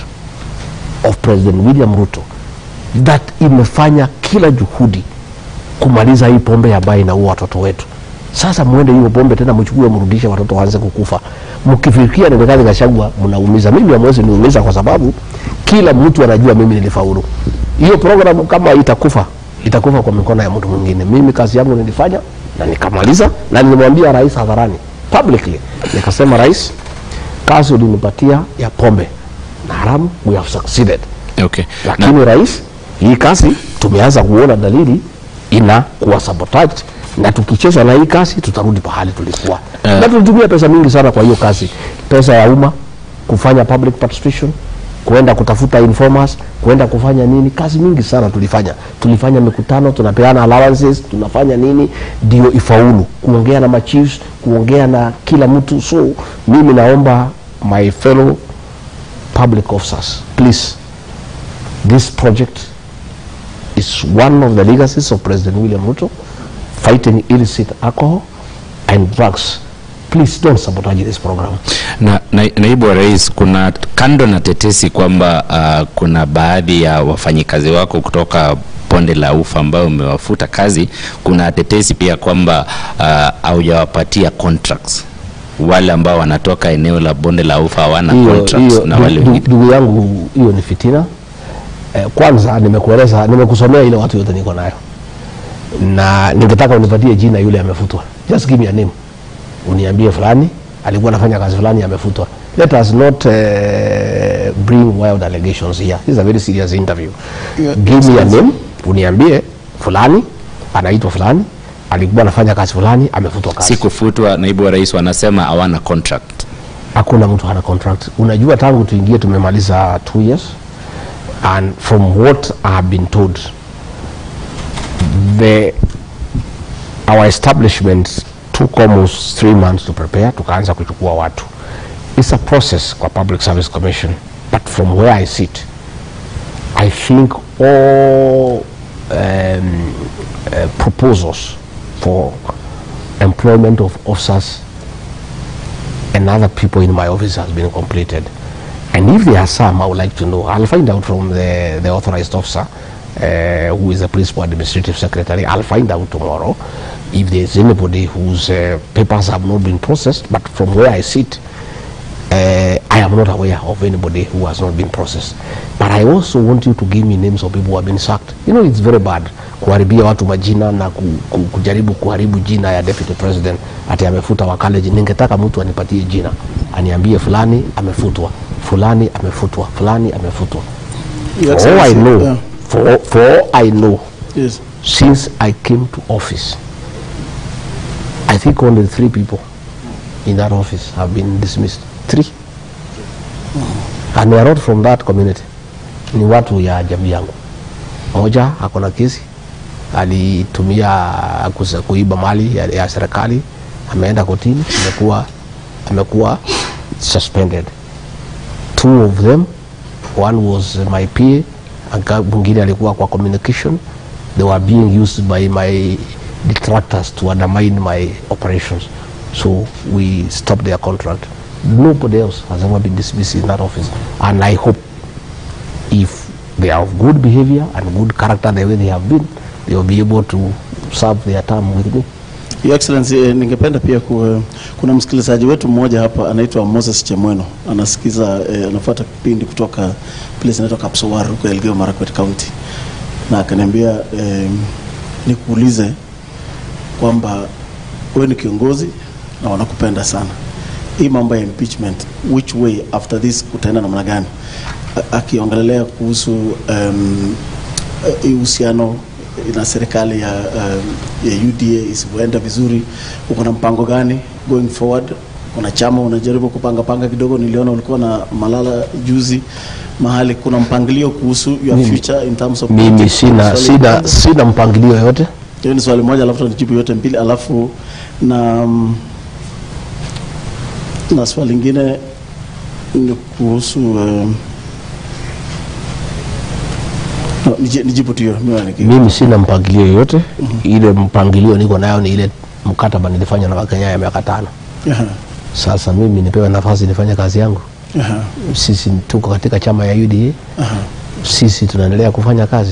of President William Ruto that imefanya kila juhudi kumaliza hii pombe ambayo inaua watoto wetu. Sasa mwende hiyo pombe tena mchukue mrudishe watoto waanze kukufa. Mkifikiria ni Rigathi Gachagua mnaumiza. Mimi hamwezi niumiza kwa sababu kila mtu anajua mimi nilifaulu. Hiyo program kama itakufa itakufa kwa mikono ya mtu mwingine. Mimi kazi yangu nilifanya na nikamaliza, na nilimwambia rais hadharani publicly, nikasema rais, kazi ulinipatia ya pombe na haramu, we have succeeded. Okay. Lakini rais, hii kazi tumeanza kuona dalili ina kuwa sabotage, na tukicheza na hii kazi tutarudi pahali tulikuwa Eh. na tulitumia pesa mingi sana kwa hiyo kazi, pesa ya umma kufanya public participation, kuenda kutafuta informers, kuenda kufanya nini, kazi mingi sana tulifanya. Tulifanya mikutano, tunapeana allowances, tunafanya nini ndio ifaulu, kuongea na machiefs, kuongea na kila mtu. So mimi naomba my fellow public officers, please, this project is one of the legacies of President William Ruto, fighting illicit alcohol and drugs. Please don't sabotage this program. Na, na, naibu wa rais, kuna kando na tetesi kwamba uh, kuna baadhi ya wafanyikazi wako kutoka bonde la ufa ambao umewafuta kazi, kuna tetesi pia kwamba uh, haujawapatia contracts wale ambao wanatoka eneo la bonde la ufa hawana Hiyo- contracts hiyo, na wale ndu- wengine. ndugu yangu, hiyo ni fitina. Eh, kwanza nimekueleza, nimekusomea ile watu yote niko nayo, na ningetaka unipatie jina yule amefutwa. Just give me a name, uniambie fulani alikuwa anafanya kazi fulani amefutwa. Let us not uh, bring wild allegations here. This is a very serious interview. Yeah, Give me a name, uniambie fulani anaitwa fulani alikuwa anafanya kazi fulani amefutwa kazi si kufutwa naibu wa rais wanasema hawana contract hakuna mtu hana contract unajua tangu tuingie tumemaliza two years and from what i have been told the our establishment took almost three months to prepare tukaanza kuchukua watu it's a process kwa public service commission but from where i sit i think all um, uh, proposals for employment of officers and other people in my office has been completed. And if there are some, I would like to know. I'll find out from the, the authorized officer, uh, who is the principal administrative secretary. I'll find out tomorrow if there's anybody whose uh, papers have not been processed. But from where I sit, uh, I am not aware of anybody who has not been processed. But I also want you to give me names of people who have been sacked. You know, it's very bad kuharibia watu majina na ku, ku, kujaribu kuharibu jina ya deputy president ati amefuta wa college. Ningetaka mtu anipatie jina, aniambie fulani amefutwa, fulani amefutwa, fulani amefutwa. Your For all I Excellency, know, yeah. for, for all I know, Yes. since I came to office, I think only three people in that office have been dismissed. Three. And they are not from that community. Ni watu ya jamii yangu. Moja ako na kesi alitumia kusa- kuiba mali ya, ya serikali, ameenda kotini, amekuwa amekuwa suspended. Two of them, one was my PA, aka- mwingine alikuwa kwa communication. They were being used by my detractors to undermine my operations. So we stopped their contract. Nobody else has ever been dismissed in that office. And I hope if they are of good behavior and good character the way they have been, they will be able to serve their term with me. Your Excellency, eh, ningependa pia ku, kuna msikilizaji wetu mmoja hapa anaitwa Moses Chemweno anasikiza eh, anafuata kipindi kutoka place inaitwa Kapsowar huko Elgeyo Marakwet County, na akaniambia eh, nikuulize kwamba wewe ni kiongozi na wanakupenda sana. Hii mambo ya impeachment, which way after this kutaenda namna gani? A- Akiongelelea kuhusu um, hii uhusiano na serikali ya, um, ya UDA isivyoenda vizuri, uko na mpango gani going forward? Kuna chama unajaribu kupanga panga kidogo, niliona ulikuwa na Malala juzi mahali, kuna mpangilio kuhusu your Mimi- future in terms of Mimi politics? sina, Swali sina, moja. sina mpangilio yoyote. Hiyo ni swali moja, alafu tunijibu yote mbili, alafu na mm, na swali lingine ni kuhusu um, no, niji- nijibu tu hiyo mimi niki- Mimi sina mpangilio yoyote. Ile mpangilio niko nayo ni ile mkataba nilifanya na Wakenya ya miaka tano. Aha, Sasa mimi nipewe nafasi nifanye kazi yangu. aha, Sisi tuko katika chama ya UDA, aha. sisi tunaendelea kufanya kazi.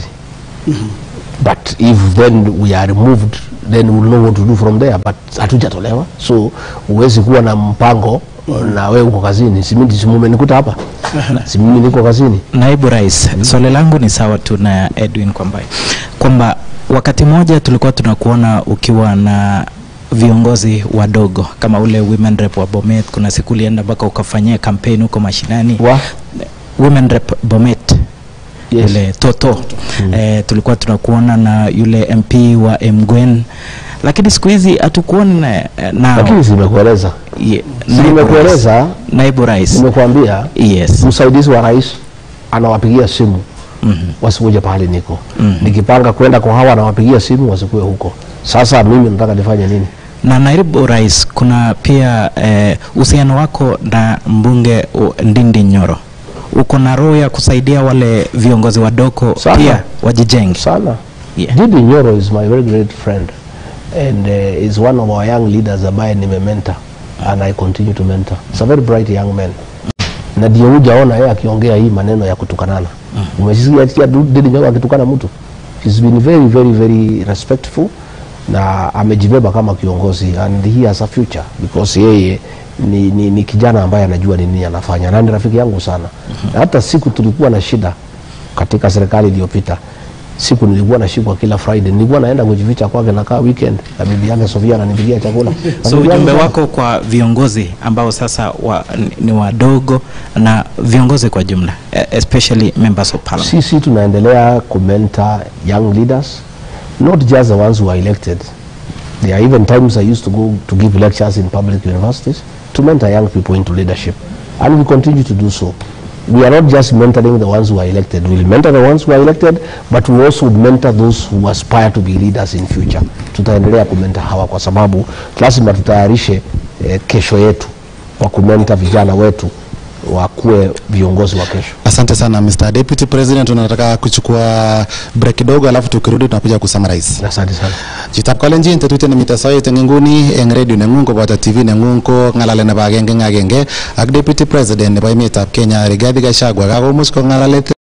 But if then we are removed then we'll know what to do from there, but hatujatolewa, so huwezi kuwa na mpango na wewe uko kazini. Si mimi si mumenikuta hapa, si mimi niko kazini. Naibu Rais, swali langu ni sawa tu na Edwin kwamba kwamba wakati mmoja tulikuwa tunakuona ukiwa na viongozi wadogo kama ule women rep wa Bomet. Kuna siku ulienda mpaka ukafanyia kampeni huko mashinani Wa? women rep Bomet Yes. yule Toto eh, tulikuwa tunakuona na yule MP wa Mgwen, lakini siku hizi hatukuoni na, nao. Lakini simekueleza, Ye- si naibu rais. nimekueleza, Naibu Rais, nimekuambia yes. msaidizi wa rais anawapigia simu Mhm. wasikuje pahali niko Mhm. nikipanga kwenda kwa hawa anawapigia simu wasikue huko. Sasa mimi nataka nifanye nini? na naibu rais, kuna pia eh, uhusiano wako na mbunge u- Ndindi Nyoro, uko na roho ya kusaidia wale viongozi wadogo Sana. pia wajijenge. sana Yeah. Didi Nyoro is my very great friend and uh, is one of our young leaders ambaye nimementa and I continue to mentor. He's a very bright young man. Na ndio hujaona yeye akiongea hii maneno ya kutukanana. Umesikia ati Didi Nyoro akitukana mtu? He's been very very very respectful na amejibeba kama kiongozi and he has a future because yeye ni, ni, ni kijana ambaye anajua ni nini anafanya na ni rafiki yangu sana. Na hata siku tulikuwa na shida katika serikali iliyopita siku nilikuwa nashikwa kila Friday, nilikuwa naenda kujificha kwake, nakaa weekend na bibi yake Sofia ananipigia chakula. So Bibi yangu ujumbe sana. wako kwa viongozi ambao sasa wa, ni, ni wadogo na viongozi kwa jumla eh, especially members of parliament. sisi tunaendelea kumenta young leaders not just the ones who are elected There are even times I used to go to give lectures in public universities to mentor young people into leadership. And we continue to do so. We are not just mentoring the ones who are elected. We'll mentor the ones who are elected, but we also mentor those who aspire to be leaders in future. Tutaendelea kumenta hawa kwa sababu lazima tutayarishe eh, kesho yetu kwa kumenta vijana wetu wakuwe viongozi wa kesho. Asante sana Mr. Deputy President, tunataka kuchukua break kidogo, alafu tukirudi tunakuja kusummarize. Asante sana. Chitab kalenjin tetutiet nemite soet eng inguni eng radio nengung koboto TV nengung ko ng'alale nebo agenge eng agenge ak Deputy President nebo emetab Kenya Rigathi Gachagua kakomuch kong'alale